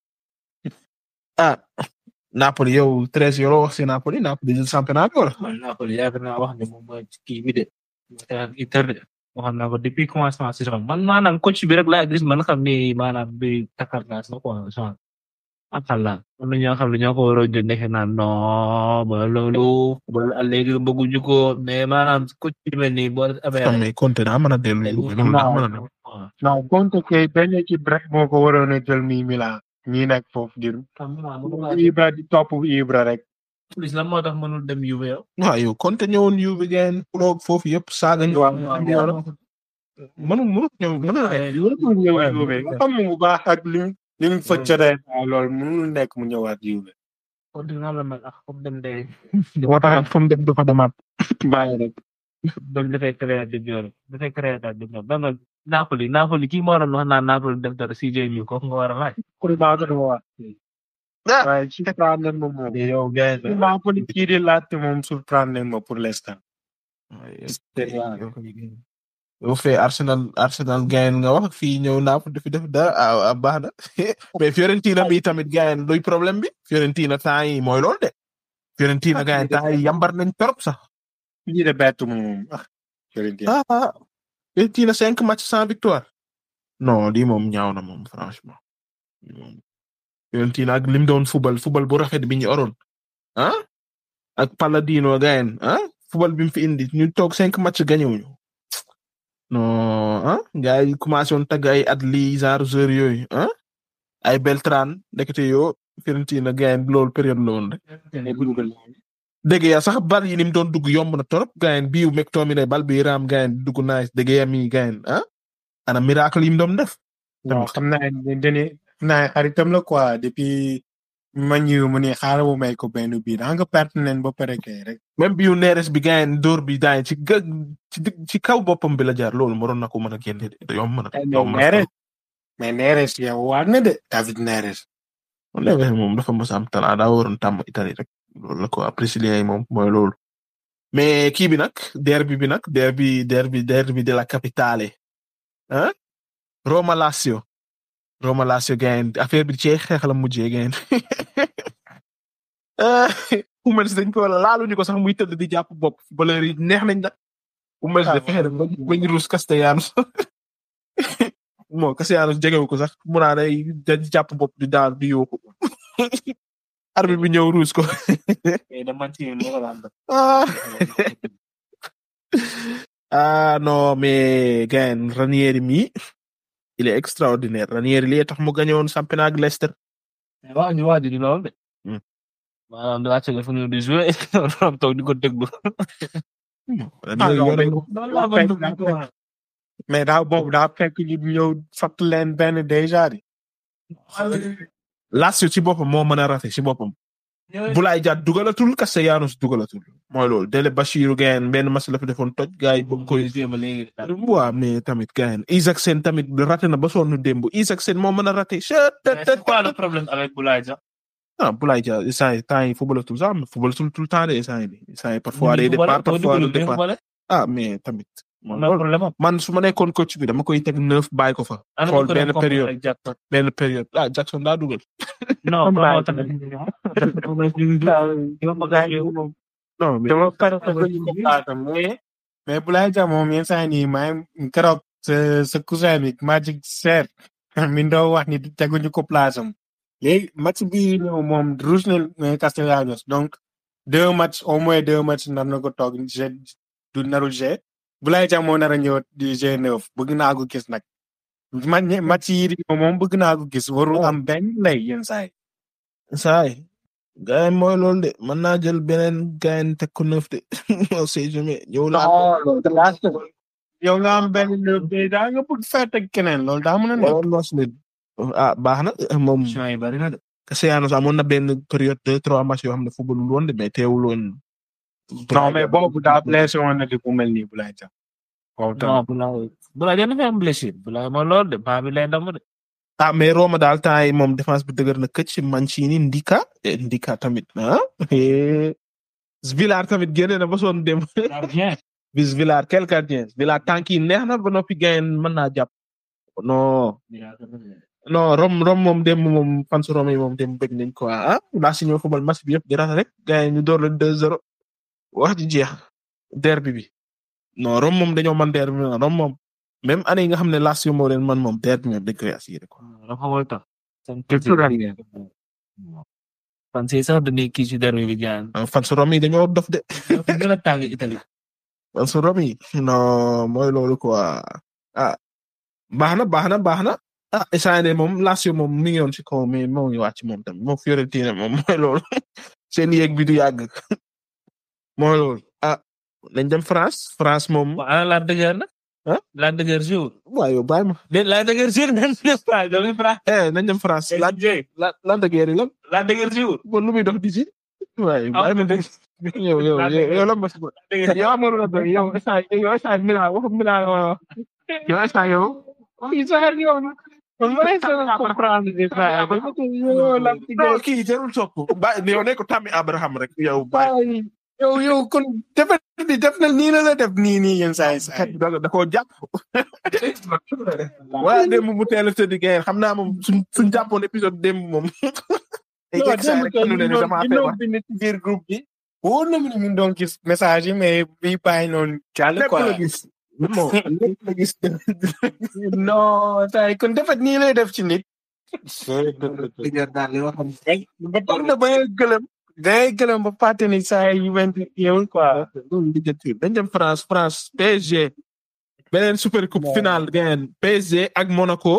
ah. Napoli yow treize yoo wax si Napoli Napoli jël championnat bi wala. man Napoli yaakaar naa wax ne moom mooy kii bi de. Inter de waxoon naa ko depuis commencement saison man maanaam coach bi rek laa gis man xam ni maanaam bi takar naa sax quoi genre. akala am na ñoo xam ne ñoo ko waroon jël nekk naan non ba loolu ba léegi bëgguñu ko mais maanaam coach bi mel nii boo amee. mais Conte daa mën a dellu loolu daa mën a dellu. non Conte kay benn équipe rek moo ko waroon a jël mi Milan. ñi nekk foofu di Ibra di topp Ibra rek. plus lan moo tax mënul dem Juve yow. waaw yow Conte ñëwoon Juve ngeen puloog foofu yëpp saaga ñu. mënul mënul ñëw mënul mënul ñëw Juve nga xam mu baax ak li li mu fa jotee loolu mënul nekk mu ñëwaat Juve. Conte nga la mel ak comme dem de. moo tax fu mu dem dafa demaat. bàyyi rek. donc dafay créer di ñor dafay créer daal di ñor donc Napoli Napoli kii moo doon wax naan Napoli def dara CJ mi kooku nga war a laaj. pour maa ko wax. waaye surprendre ma moom. yow gars yi Napoli kii di laajte moom surprendre ma pour l'instant. bu fee Arsenal Arsenal gayen nga wax fii ñëw Naples dafi def dara ah ah, baax na mais Fiorentina bi tamit gayen luy problème bi Fiorentina temps yi mooy loolu de Fiorentina gayen temps yi yambar nañ torop sax lii de bett moom ah Fiorentina ah ah Fiorentina cinq matchs sans victoire non lii moom ñaaw na moom franchement lii moom Fiorentina ak lim doon football football bu rafet bi ñu oroon ah ak Palladino gayen ah football bi mu fi indi ñu toog cinq matchs gagné wuñu non ah gars yi commencé woon tagg ay Adli genre joueur yooyu ah ay Beltran ndekete yoo Fiorentina gayen loolu période la woon rek dégg ya sax bal yi ni mu doon dugg yomb na torop gayen biiw McTominay bal bi raam gayen di dugg nice dégg ya mi gayen ah ana miracle yi mu doon def non xam naa ne dañuy xam naa xaritam la quoi depuis ma ñëw mu ne xaaral mu may ko benn bii da nga perte nañ ba pare kay rek. même biiw neeres bi gayen dóor bi daay ci gë ci dig- ci kaw boppam bi la jaar loolu waroon na ko mën a génne de yomb na yomb na Neres mais Neres yow waat na de David Neres. Neves moom dafa mos a am talent daa waroon tàmm Italie rek loolu la ko apprécier yi moom mooy loolu mais kii bi nag derby bi nag derby derby derby de la capitale ah Roma Lazio Roma Lazio gayen affaire bi ci xeex la mujjee gayen Hummels dañ ko laaluñu ko sax muy tëdd di jàpp bopp valeur yi neex nañ nag Hummels de fexe ba bañ ruus Castellanos moo Castellanos jegewu ko sax mu naa day day jàpp bopp di daal di yóoku arbitre bi ñëw ruus ko da man ci lo ko lan ah ah non mais gayen Ranieri mi il est extraordinaire Ranieri li tax mu gagné woon championnat ak Leicester wax ñu wax di lool de Hmm. maanaam da wàcce fu ñu di jouer rom toog di ko déglu Ranieri non, yore- loolu laa bëgg dugg ko wax. mais daa boobu daa fekk ñu ñëw fatt leen benn déjà di. Lazio ci boppam moo mën a raté ci boppam Boulaye Dia dugalatul Castellanos dugalatul mooy loolu Dele Bashiru gayen benn match la fi defoon toj gars yi bëgg koy jéem a léegi waaw mais tamit gayen Isaacsen tamit raté na ba sonn démb Isaacsen moo mën a raté chet mais c'est quoi le problème avec Boulaye Dia ah Boulaye Dia instant yi temps yi footballatul sax mais footballatul tout le temps de instant yi instant yi parfois day départ parfois du départ ah mais tamit man mooy loolu problème am man su ma nekkoon coach bi dama koy teg neuf bàyyi ko fa ana xool ko benn doon période ak Jackson benn période ah Jackson daa dugal non Am moo naa tax yow ma gaañ yow moom non mais dama pare ko ñu ko plaatam mais mais Boulaye Dia moom yenn saa yi nii maa ngi keroog sa sa cousin bi Magic Seer mi ndoo wax ni teguñu ko place am léegi match bi ñëw moom rouge na Castellanos donc deux matchs au moins deux matchs nar na ko toog g du narul g Boulaye Dia moo nar a ñëw di G9 bëgg naa ko gis nag man match yi di ñëw moom bëgg naa ko gis warul am benn lay yenn saa yi saay gaay mooy loolu de mën naa jël beneen gaay teg ko neuf de on sait jamais ñëw la yow nga am benn neuf déjà nga bëgg fête ak keneen loolu daa mën a nekk loolu mos nit ah baax na moom champs yi bari na de Castellanos amoon na benn période deux trois matchs yoo xam ne football woon de mais teewul woon non mais boobu daa blessé woon na di ku mel nii Boulaye Dia. boobu tamit non Boulaye Boulaye Dia dafa am blessure Boulaye mooy loolu de baa bi lay ndam de ah mais Roma daal temps yi moom défense bi dëgër na këcc Mancini Ndika eh, Ndika tamit ah eh, Villar tamit génne na ba soon dem gardien bis Villar quel gardien Villar tànk yi neex na ba noppi gayen mën naa jàpp non non Rom Rom moom dem moom fans Rome yi moom dem bëgg nañ ko ah laa si ñëw football match bi yëpp di rata rek gayen ñu door leen 2-0 wax ji jeex derby bi non Rome moom dañoo man derby bi Rome moom même année yi nga xam ne Lazio moo leen man moom derby moom dañ koy assuré quoi dafa xamul tax Culture fan si sax dañuy kii ci derby bi gaan ah, fans Rome yi dañoo dof de dafa gën a tàng Italie fans Rome yi non mooy loolu quoi ah baax na baax na baax na ah instant yii moom Lazio moom mi ngi yoon ci kaw mais moo ngi wàcc moom tamit moom Fiorentina moom mooy loolu seen yéeg bi du yàgg mooy loolu ah nañ dem France France moom waaw ana la dëgër na ah la dëgër jour waaw yow bàyyi ma de la dëgër jour nan ne fa do ngi fra eh nañ dem France la la la dëgër yi lan la dëgër jour bon lu muy dox di ci waaye bàyyi ma dégg yow yow yow yow lan ma si yow amul la doy yow instant yow instant Milan waxu Milan nga wax yow instant yow yi sa xel yow man ma lay sa comprendre di fra non kii jarul sopp ba yow ne ko Tammy Abraham rek yow bàyyi yow yow kon defet bi def na nii la la def nii nii yenn saa yi saa xet yi. da da koo jàpp waaye démb mu teel a tëdd ngeen xam naa moom suñ suñ jàppoon épisode démb moom ay non jekk saa démb rek kay nu ne ñu doon damaa ñu doon feebar bind ci biir groupe bi. wóor na mu ne ñu doon gis message yi mais bii bàyyi noonu jàll lépp quoi. la gis non lépp la gis non saa yi kon defet nii lay def ci nit. daal li wax ba tax na ba ngay gëlëm. da ngay gëlëm ba fàtte ni saa yi went yeewul quoi. loolu lijjanti dañ dem France France PSG beneen super coupe finale ngeen PSG ak Monaco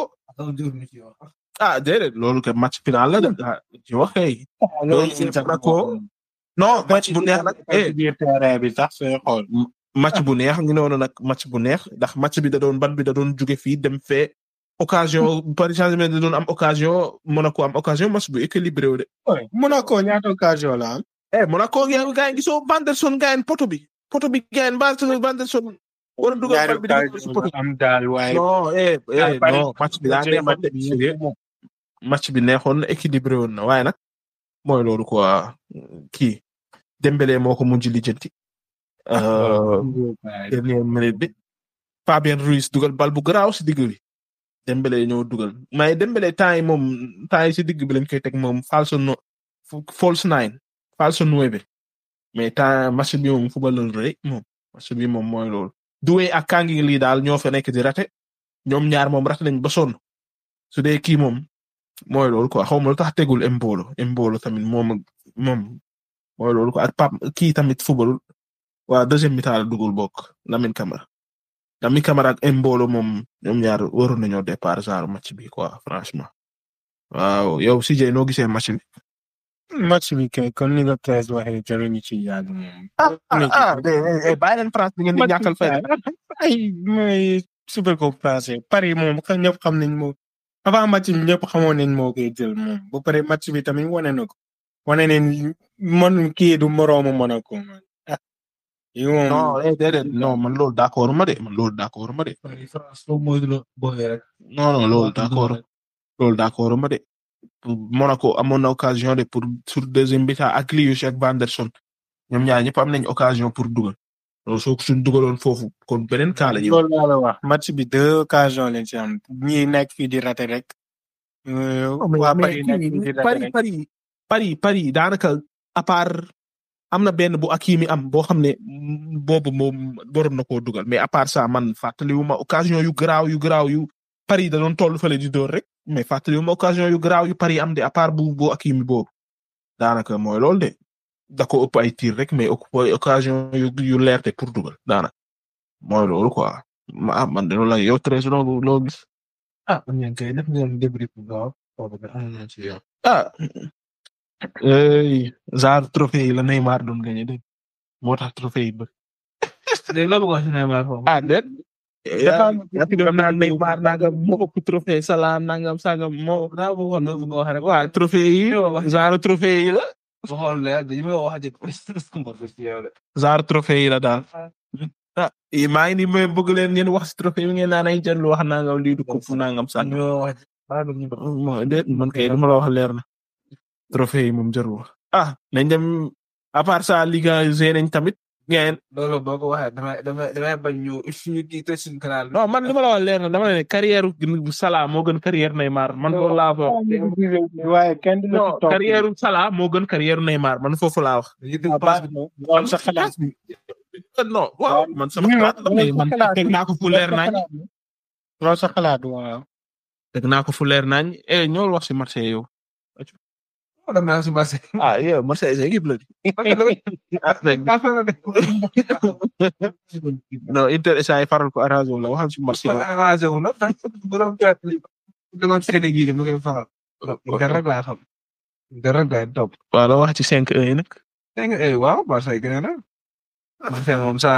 ah déedéet loolu kay match final la de ah ci wax kay PSG Monaco non match bu neex nag eh biir terrain bi sax sooy xool. match bu neex ngi noonu nag match bu neex ndax match bi da doon ban bi da doon jóge fii dem fee occasion Paris Saint-Germain da doon am occasion Monaco am occasion match bu équilibré wu de Monaco ñaata occasion la am. eh Monaco ngeen gaa yi gisoo Vanderson gaa yi poto bi poto bi gaa yi Vanderson Vanderson war a dugal bal bi di ko si poto am daal waaye. non eh eh Paris- non match bi daa neexoon de sérieux match bi neexoon na équilibré woon na waaye nag mooy loolu quoi kii Dembélé moo ko mujj lijjanti euh dernière minute bi Fabien Ruiz dugal bal bu garaaw si digg bi Dembélé ñëw dugal mais Dembélé temps yi moom temps yi si digg bi lañ koy teg moom false no false nine false nueve mais temps match bi moom football rek moom match bi moom mooy loolu Doué ak Kangi lii daal ñoo fa nekk di rate ñoom ñaar moom rate nañ ba sonn su dee kii moom mooy loolu quoi xaw ma lu tax tegul Embolo Embolo tamit moom ak moom mooy loolu quoi ak Pap kii tamit football waa deuxième mi-temps la dugul bokk Lamine Camara Lamine Camara ak Embolo moom ñoom ñaar waroon nañoo départ genre match bi quoi franchement waaw yow CJ noo gisee match bi. match bi kay kon ni nga treize waxee jarul ñu ci yàgg moom. ah ah ah bàyyi leen France bi ngeen di ñàkkal fay. ay mooy super coupe français Paris moom xam ñëpp xam nañ moo avant match bi ñëpp xamoon nañ moo koy jël moom ba pare match bi tamit wane na ko wane nañ man kii du moroomu Monaco man ah yow moom non eh déedéet non man loolu d'accord ma de man loolu d'accord ma de. France loo mooy la booyee rek. non non loolu d'accord loolu d'accord ma de. Monaco amoon na occasion de pour sur deuxième bi ak Lius ak Vanderson ñoom ñaar ñëpp am nañ occasion pour dugal loolu soo ko suñ dugaloon foofu kon beneen kaa la ñuy wax. loolu laa la wax match bi deux occasions lañ ci am ñi nekk fii di raté rek. euh, waa Paris nekk fii di raté Paris rek. Paris Paris Paris daanaka à part am na benn bu Hakimi am boo xam ne mm, boobu moom waroon na koo dugal mais à part ça man fàttaliwuma occasion yu garaaw yu garaaw yu Paris da doon toll fële di door rek mais fàttaliwuma occasion yu garaaw yu Paris am de à part bu bu Hakimi boobu daanaka mooy loolu de da ko ëpp ay tir rek mais ëpp occasion yu yu leer de pour dugal daanaka mooy loolu quoi ma ah man de loolu la yow très loo loo gis. ah man ngeen koy def ngeen débris bu gaaw foofu nga am na ci yoon. ah ey genre trophée yi la Neymar doon gagné de moo tax trophée yi ba léegi loolu wax si Neymar foofu. ah déet yaa ngi doon naan Neymar nangam moo ëpp trophée Salah nangam sangam moo daa bëggoon loolu nga wax rek. waa trophée yi genre trophée yi la ba xool leer dañu may wax ci yow de. genre trophée yi la daal ah yi maa ngi ni may bëgg leen ngeen wax si trophée yi ngeen naan ay jël wax nangam lii du ko fu nangam sangam ñu wax ah du ñu mo déet man kay dama la wax leer na trophée yi moom jarul wax ah nañ dem à part ça Liga G nañ tamit ngeen loolu boo ko waxee damay damay damay bañ ñu ñu kii tëj suñu canal. non man li ma la wax leer na dama ne carrière bu Salah moo gën carrière Neymar man loolu laa fa wax waaye kenn du la non ci topp. carrière Salah moo gën carrière Neymar man foofu laa wax. dañuy Ah, dégg baax passe bi. na. loolu sa xalaat bi. non waaw man sama Oui, xalaat la mais loolu man sa xalaat teg naa ko fu leer nañ loolu sa xalaat waaw. teg naa ko fu leer nañ eh ñoo wax si Marseille yow. Oh, dem naa si marché. ah yow Marseille sa équipe la di. non Inter SA yi faral ko arrangé wu la waxal si Marseille. arrangé wu na bu doon gàtt li demoon seen gi mu koy faral. Inter rek laa xam. Inter rek laay topp. waaw la wax ci 5-1 yi nag. dégg nga eh waaw Marseille gën na. Marseille moom saa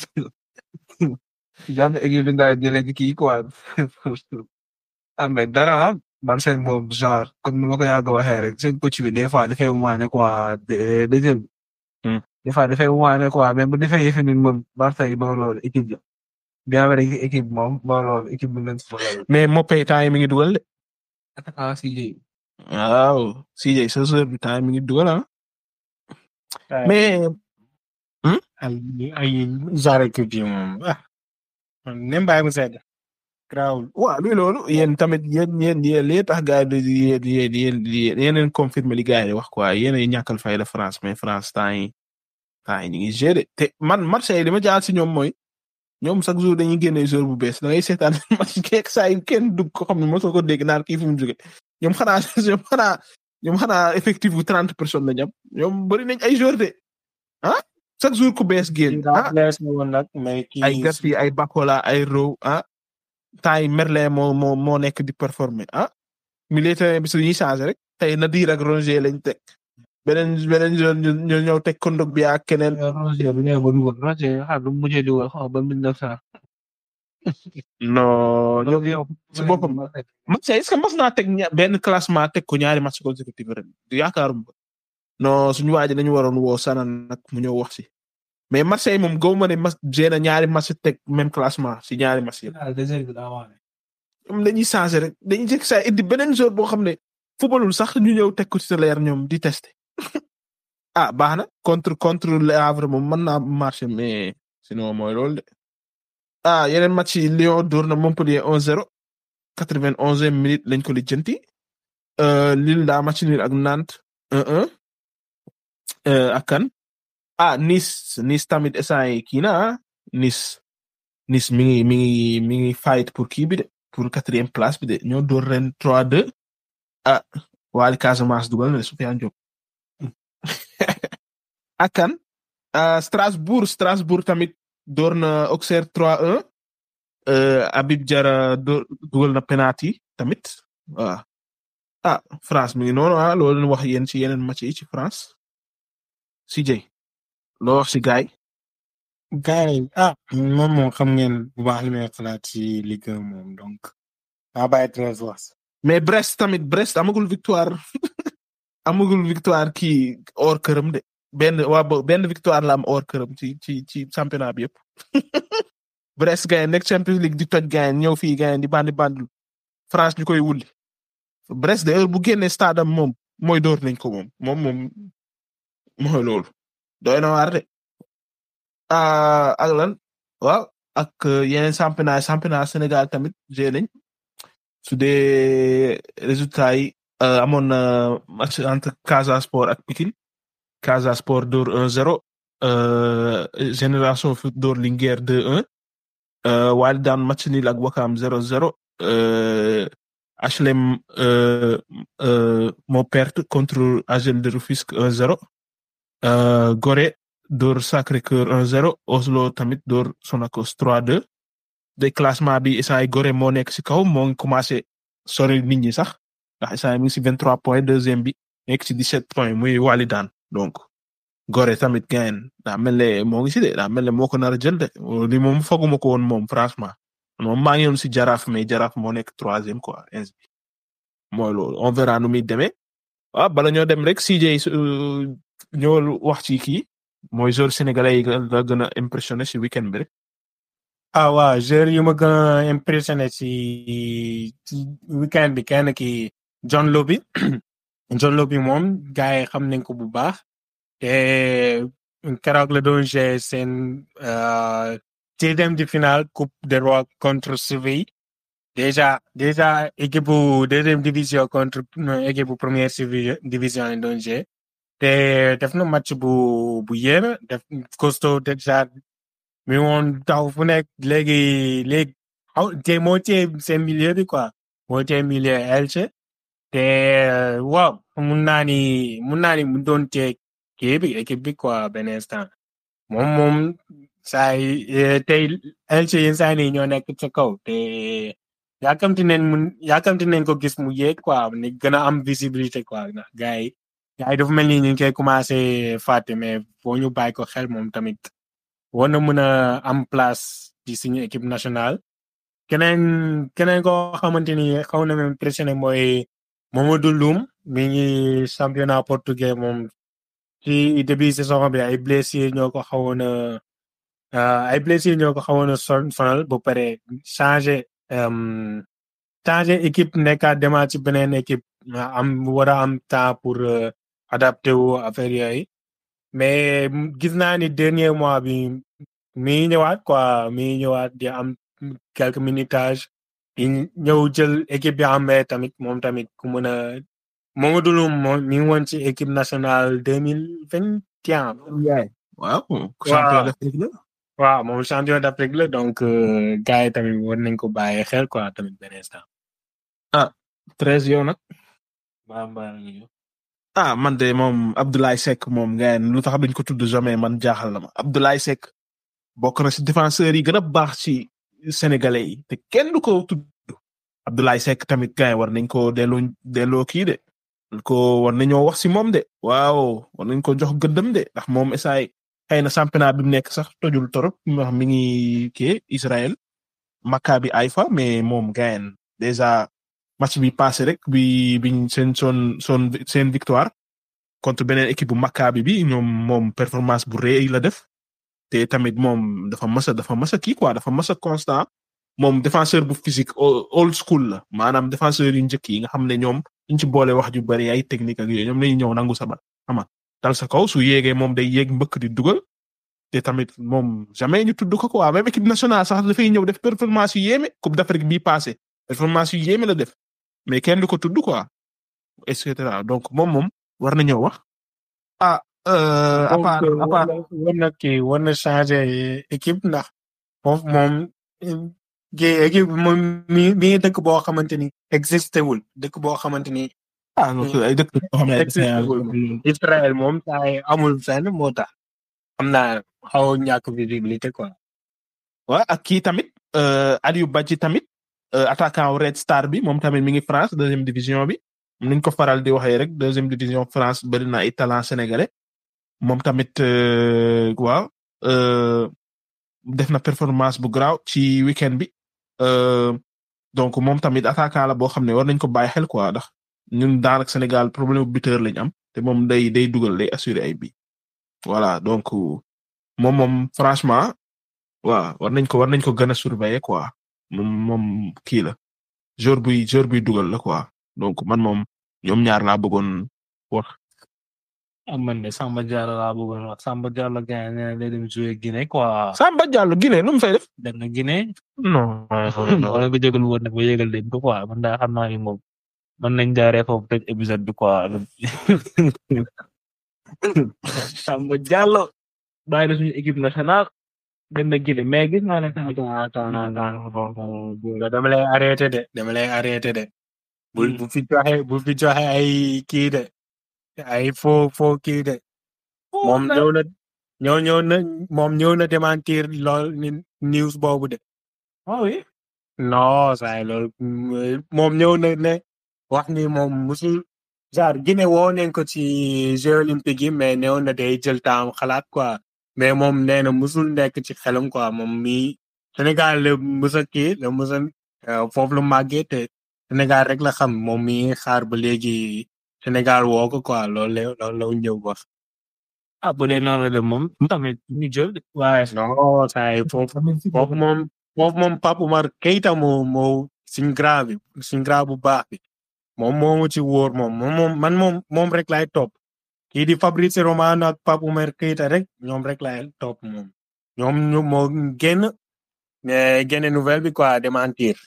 jàmm équipe bi nga jëlee ci kii quoi. ah mais dara ah Marseille moom genre comme ni ma ko yàgg a waxee rek seen coach bi des fois dafay waane quoi de deuxième. Hmm. des fois dafay waane quoi mais bu defee yëfe ni moom Marseille moo loolu équipe la. bien vrai que équipe moom moo loolu équipe bu leen soxla. mais Mopé temps yi mi ngi dugal de. attaquant CJ. waaw CJ sa sœur bi temps yi mi ngi dugal ah. mais Hmm? ay ay genre équipe yi moom ah nem bàyyi mu sedd grawul waaw luy loolu yéen tamit yéen yéen yéen li tax gars yi di yéen yéen yéen yéen yéen confirmé li gars yi di wax quoi yéen a ñàkkal fayda France mais France temps yi temps yi ñu ngi gérer te man Marseille li ma jaar si ñoom mooy ñoom chaque jour dañuy génne joueur bu bees da ngay seetaan match keek saa yi kenn dugg ko xam ne mosoo ko dégg naan kii fu mu jóge ñoom xanaa ñoom xanaa ñoom xanaa effectif bu trente personnes la ñam ñoom bëri nañ ay joueur de ah chaque jour ku bees génn ah lees na woon nag mais kii ay Gaspi ay Bakola ay Rowe ah temps yi Merlin moo moo moo nekk di performer ah milieu terrain bi su ñuy changé rek tey Nadir ak Rongier lañ teg beneen beneen zone ñu ñu ñëw teg kondog bi ak keneen Roger bi ngay ba dugal Roger xam lu mujjee dugal xaw ma ba mille neuf cent. non ñoom yow si boppam. Marseille est-ce que mas naa teg ña- benn classement teg ko ñaari match consécutif ren yaakaaruma ko non suñu waa ji dañu waroon woo Sana nag mu ñëw wax si mais Marseille moom gaw ma ne mas génn ñaari match teg même classement si ñaari match yëpp ñoom dañuy changé rek dañuy jëkk saa indi beneen joueur boo xam ne footballul sax ñu ñëw teg ko titulaire ñoom di tester ah baax na contre contre Le Havre moom mën naa marché mais sinon mooy loolu de ah yeneen match yi Lyon dóor na Montpellier 1-0 91e minute lañ ko lijjanti euh, Lille daa match nul ak Nantes 1-1 euh, ak kan ah Nice Nice tamit instant yi kii na ah Nice Nice mi ngi mi ngi mi ngi fight pour kii bi de pour quatrième place bi de ñoo door ren 3-2 ah waali Casamance dugal na de Soufiane Diop ak kan ah Strasbourg Strasbourg tamit door na Auxerre 3-1 euh, Habib Diarra door dugal na penalty tamit waaw ah France mi ngi noonu ah loolu leen wax yéen ci yeneen match yi ci France si jëy loo wax si gaay gars yi ah moom moom xam ngeen bu baax li may xalaat ci Ligue 1 moom donc maa bàyyi Thérèse wax mais Brest tamit Brest amagul victoire amagul victoire kii hors këram de benn waa bo benn victoire la am hors këram ci ci ci championnat bi yëpp Brest gaay nekk Champions League di toj gaay ñëw fii gaay di bandi bandul France ñu koy wulli Brest de heure bu génnee stade am moom mooy door nañ ko moom moom moom mooy loolu doy na waar de ah ak lan waaw ak euh, yeneen championnat championnat Sénégal tamit jé nañ su dee résultat yi euh, amoon na match entre Casa Sport ak Pikine Casa Sport door 1-0 euh, Génération Foot door Linguère 2-1 euh, Wali daan match nul ak Wakam 0-0 euh, HLM euh, euh, moo perte contre AGEL de Rufisque 1-0 euh, Gorée door Sacré-Cœur 1-0 Oslo tamit door Sonacos 3-2 de classement bi isaay Gorée moo nekk si kaw moo ngi commencé sori nit ñi sax ndax isaay mi ngi si 23 points deuxième bi nekk si 17 points muy wali daan donc Gorée tamit gain daa mel ne moo ngi si de daa mel ne moo ko nar a jël de li moom fooguma ko woon moom franchement moom maa ngi yoon si jaraaf mais jaraaf moo nekk troisième quoi ins bi mooy loolu on verra nu muy demee waaw bala ñoo dem rek CJ su ñëwal wax ci kii mooy joueur sénégalais yi la gën a impressionné si weekend bi rek ah waaw joueur yu ma gën a impressionné ci ci weekend bi kenn ki John Lobby John Lobby moom gars yi xam nañ ko bu baax te keroog la doon jouer seen euh, deuxième de finale coupe de roi contre Séville déjà déjà équipe bu deuxième division contre euh, équipe bu première civi- division lañ doon jouer te def na match bu bu yéeme def costaud déjà mi woon taw fu nekk léegi léegi xaw te moo tee seen milieu bi quoi moo tee milieu Elche te euh, waaw mun naa ni mun naa ni mu doon tee kii bi équipe bi quoi benn instant moom moom saa yi eh, tey Elche yenn saa yi ñoo nekk ca kaw te yaakamti nañ mun yaakamti nañ ko gis mu yéeg quoi ni gën a am visibilité quoi ndax gars yi gars yi dafa mel ni ñu ngi koy commencé fàtte mais foo ñu bàyyi ko xel moom tamit war na mën a am place ci suñu équipe nationale keneen keneen koo xamante ni xaw na ma impressionné mooy Mamadou Loum mi ngi championnat portugais moom ci début saison bi ay blessés ñoo ko xawoon a euh, ay blessés ñoo ko xawoon a son sonal ba pare changé euh, changé équipe nekkaat demaat ci beneen équipe am war a am temps pour euh, adapté wu affaire yooyu mais gis naa ni dernier mois bi mi ngi ñëwaat quoi mi ngi ñëwaat di am quelques minutages di ñëw jël équipe bi amee tamit moom tamit ku mën a Mamadou Loum moom mi ngi woon ci équipe nationale deux mille vingt et un waaw champion d'Afrique la waaw moom champion d'Afrique la donc euh, gars yi tamit war nañ ko bàyyi xel quoi tamit benn instant. treize yow nag Mbaa mbaa la ñu. ah man de moom Abdoulaye Seck moom ngeen lu tax duñ ko tudd jamais man jaaxal na ma Abdoulaye Seck bokk na ci défenseurs yi gën a baax ci sénégalais yi te kenn du ko tudd Abdoulaye Seck tamit gars yi war nañ ko delloo delloo kii de ko war nañoo wax ci moom de waaw war nañ ko jox gëddam de ndax moom esaay xëy na championnat bi mu nekk sax tojul torop wax mi ngi kii Israël Maccabi Haïfa mais moom gayen déjà match bi passé rek bi biñ seen son son seen victoire contre beneen équipe bu Maccabi bi ñoom moom performance bu rëy la def te tamit moom dafa mës a dafa mës a kii quoi dafa mës a constant moom défenseur bu physique old school la maanaam défenseur yu njëkk yi nga xam ne ñoom ñu ci boole wax ju bari ay technique ak yooyu ñoom lañuy ñëw nangu sa bal xam nga dal sa kaw su yéegee moom day yéeg mbëkk di dugal te tamit moom jamais ñu tudd ko quoi même équipe nationale sax dafay ñëw def performance yu yéeme coupe d'Afrique bii passé performance yu yéeme la def mais kenn du ko tudd quoi et cetera donc moom moom war na ñëw wax ah euh, à part à part war na kii war na changer équipe ndax foofu moom kii équipe moom mi mi ngi dëkk boo xamante ni existé wul dëkk boo xamante ni ah donc ay dëkk yoo xam ne ay existé wul Israël moom taay amul fenn moo tax xam naa xaw a ñàkk visibilité quoi. waaw ak kii tamit euh, Aliou Badji tamit euh, attaquant wu Red Star bi moom tamit mi ngi France deuxième division bi niñ ko faral di waxee rek deuxième division France bari na ay talent sénégalais moom tamit euh, waaw euh, def na performance bu garaaw ci weekend bi euh, donc moom tamit attaquant la boo xam ne war nañ ko bàyyi xel quoi ndax ñun daanaka Sénégal problème bu buteur lañ am te moom day day dugal day assurer ay bi voilà donc moom moom franchement waaw war nañ ko war nañ ko gën a surveiller quoi moom moom kii la jour buy jour buy dugal la quoi donc man moom ñoom ñaar laa bëggoon wax. ah man de Samba Diallo laa bëggoon wax Samba Diallo gars yi nee na day dem jouer Guinée quoi. Samba Diallo Guinée lu mu fay def. dem na Guinée. non. wala nga jégalu woon nag ba yégal leen ko quoi man daa xam naa ni moom mën nañ jaaree foofu tëj épisode bi quoi. Samba Diallo bàyyi na suñu équipe nationale dem na Guinée mais gis naa ne tamit. nga dama lay arrêté de dama lay arrêté de. bu bu fi joxe bu fi joxe ay kii de ay faux faux kii de. moom ñëw na ñëw ñëw na moom ñëw na démentir lool ni news boobu de. ah oui. non saa loolu moom ñëw na ne wax ni moom musul genre Guinée woo nañ ko ci Jeux olympiques yi mais néew na day jël temps xalaat quoi mais moom nee na musul nekk ci xelam quoi moom mii Sénégal la musa kii la musa foofu la màggee te Sénégal rek la xam moom mii xaar ba léegi Sénégal woo ko quoi loolu la loolu la ñëw wax. ah bu dee noonu la de moom tamit ñu jël de waaye. non saa yi foofu foofu moom foofu moom Pape Oumar Keita moo moo suñ grand bi suñ grand bu baax bi moom moomu ci wóor moom moom man moom moom rek laay topp kii di Fabrice Romano ak Pape Oumar Keita rek ñoom rek laay topp moom ñoom ñu moo génn génne nouvelle bi quoi démentir.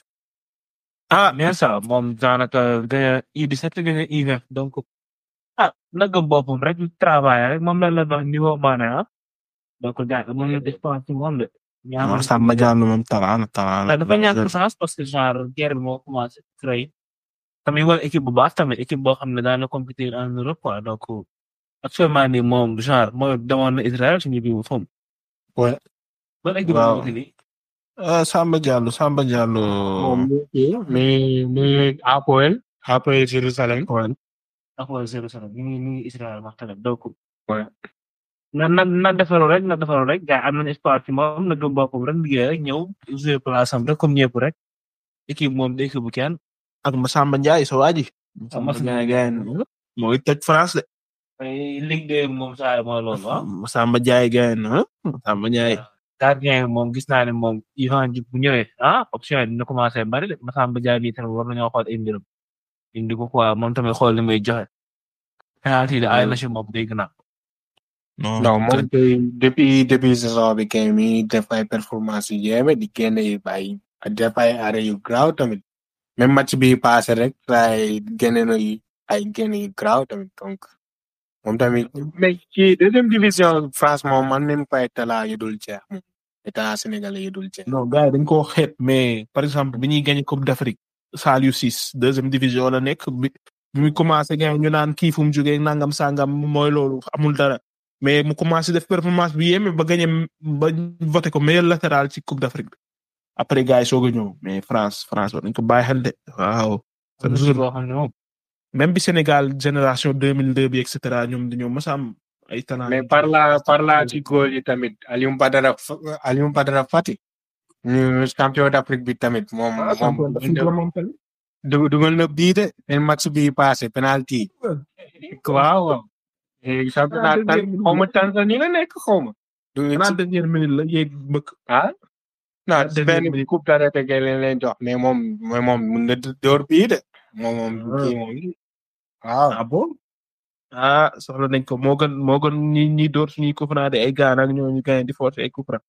ah bien ça moom daanaka gagné U17 gagné U20 donc ah nagam boppam rek travail rek moom la la wax niveau maane ah donc gars yi moom la def pas ci moom de. non Samba Diallo moom talent talent la dafa ñàkk chance parce que genre guerre bi moo commencé créé tamit wala équipe bu baax tamit équipe boo xam ne daan na compétir en Europe quoi donc actuellement nii moom genre mooy demoon na Israël suñu biir foofu. Ouais. ban équipe Waaw. moo nii. ah Samba Diallo Samba Diallo. moom mi mi Apoel Apoel Jérusalem. ak Jérusalem ñu ngi ñu ngi Israël wax tamit donc. Ouais. na na na defaru rek na defaru rek gars yi am nañu espoir ci moom na gëm boppam rek liggéey rek ñëw jouer place am rek comme ñëpp rek équipe moom day équipe bu kenn. ak Massamba Ndiaye sa waa ji. Massamba Ndiaye gars yi moo ngi toj France de. ay Ligue 2 moom saa yi mooy loolu ah. Massamba Ndiaye gars yi ah Massamba Ndiaye. gardien bi moom gis naa ne moom Ivan Diouf bu ñëwee ah option yi dina commencé bari de Massamba Ndiaye nii tamit war nañoo xool ay mbiram indi ko quoi moom tamit xool li muy joxe. penalty de ay na si moom dégg naa. non non moom kay depuis depuis saison bi kay mi def ay performance yu yéeme di génne yu bay def ay arrêt yu graaw tamit même match bi passé rek ay génne na yu ay génne yu graaw tamit donc moom tamit mais ci deuxième division France moom man nañu fay talaa yu dul jeex moom état sénégalais yu dul jeex. non gars yi dañ koo xeeb mais par exemple bi ñuy gagné coupe d'Afrique Saliou Ciss deuxième division la nekk bi bi mu commencé gagné ñu naan kii fu mu jógee nangam sangam mooy loolu amul dara mais mu commencé def performance bi yéeme ba gagné ba voté ko meilleur latéral ci coupe d'Afrique bi après gars yi soog a ñëw mais France France war nañ ko bàyyi xel de waaw. am na si loo xam ne moom. même bi Sénégal génération 2002 bi et cetera ñoom dañoo mës a am ay talent. mais par là par là ci góol yi tamit Aliou Badara Aliou Badara Fati ñu champion d'Afrique bi tamit moom moom dug- dugal na bii de seen match bi passé penalty waaw waaw Eh, championnat tan xaw ma Tanzanie la nekk xaw ma du xanaa dernière minute la yéeg mbëkk. ah non dernière benn minute. coupe d'arrêté kay leen leen jox mais moom mooy moom mun na door bii de moom moom Ah. kii moom waaw ah bon ah soxla nañ ko moo gën moo gën ñi ñi door suñuy coup franc de ay gaan ak ñooñu gañ di forcer ay coup franc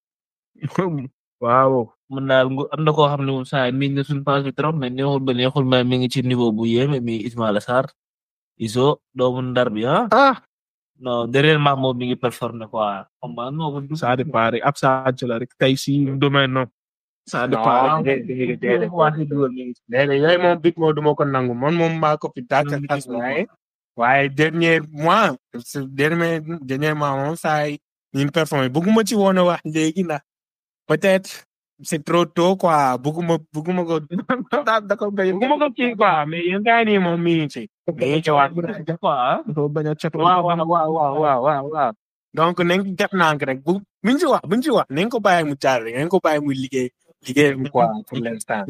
waaw mën naa ngu am na koo xam ne moom saa yi miin na suñu phase bi trop mais neexul ba neexul mais mi ngi ci niveau bu yéeme mi Ismaïla Sarr Iso doomu ndar bi ah ah non dernièrement moom mi ngi performer quoi xam nga non ko ça dépend rek ab Sadio la rek tey si domaine non ça dépend non rek déedéet déedéet déedéet yooyu moom bit moo duma ko nangu man moom maa ko fi dàkk Loolu xas gis nga ko. waaye waaye dernier mois ce dernier dernier mois moom saa yi ñu performé bëgguma ci woon a wax léegi ndax peut-être c'est trop tôt quoi bëgguma bëgguma ko da da ko gañ bëgguma ko kii quoi mais yéen gars yi nii moom mi ngi ci mi ngi ci waat quoi ko bañ a catu waaw waaw waaw waaw waaw waaw waaw donc nañ ko def nànk rek bu buñ ci wax buñ ci wax nañ ko bàyyi mu caar rek nañ ko bàyyi mu liggéey liggéey bi quoi pour l'instant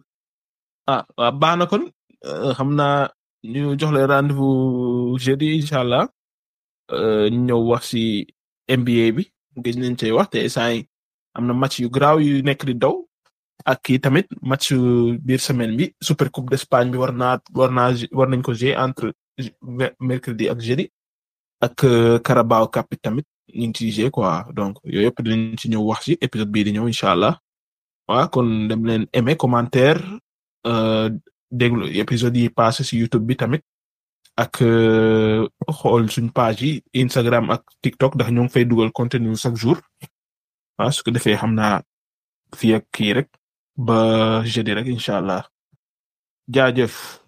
ah waaw baax na kon euh, xam naa ñu jox leen rendez-vous jeudi incha allah euh, ñu ñëw wax si NBA bi gëj nañ cee wax te saa yi am na match yu garaaw yu nekk di daw ak kii tamit match biir semaine bi super coupe d'Espagne bi war naa war naa war nañ ko jouer entre me- mercredi ak jeudi ak euh, Carabao Cup bi tamit ñu ngi ciy jouer quoi donc yooyu yëpp dinañ ci ñëw wax si épisode bii di ñëw incha allah waaw kon dem leen aimer commentaire euh, déglu épisode yi passé si YouTube bi tamit ak euh, xool suñ page yi Instagram ak TikTok ndax ñoo ngi fay dugal contenu chaque jour waaw su ko defee xam naa fii ak kii rek ba jeudi rek incha allah jaajëf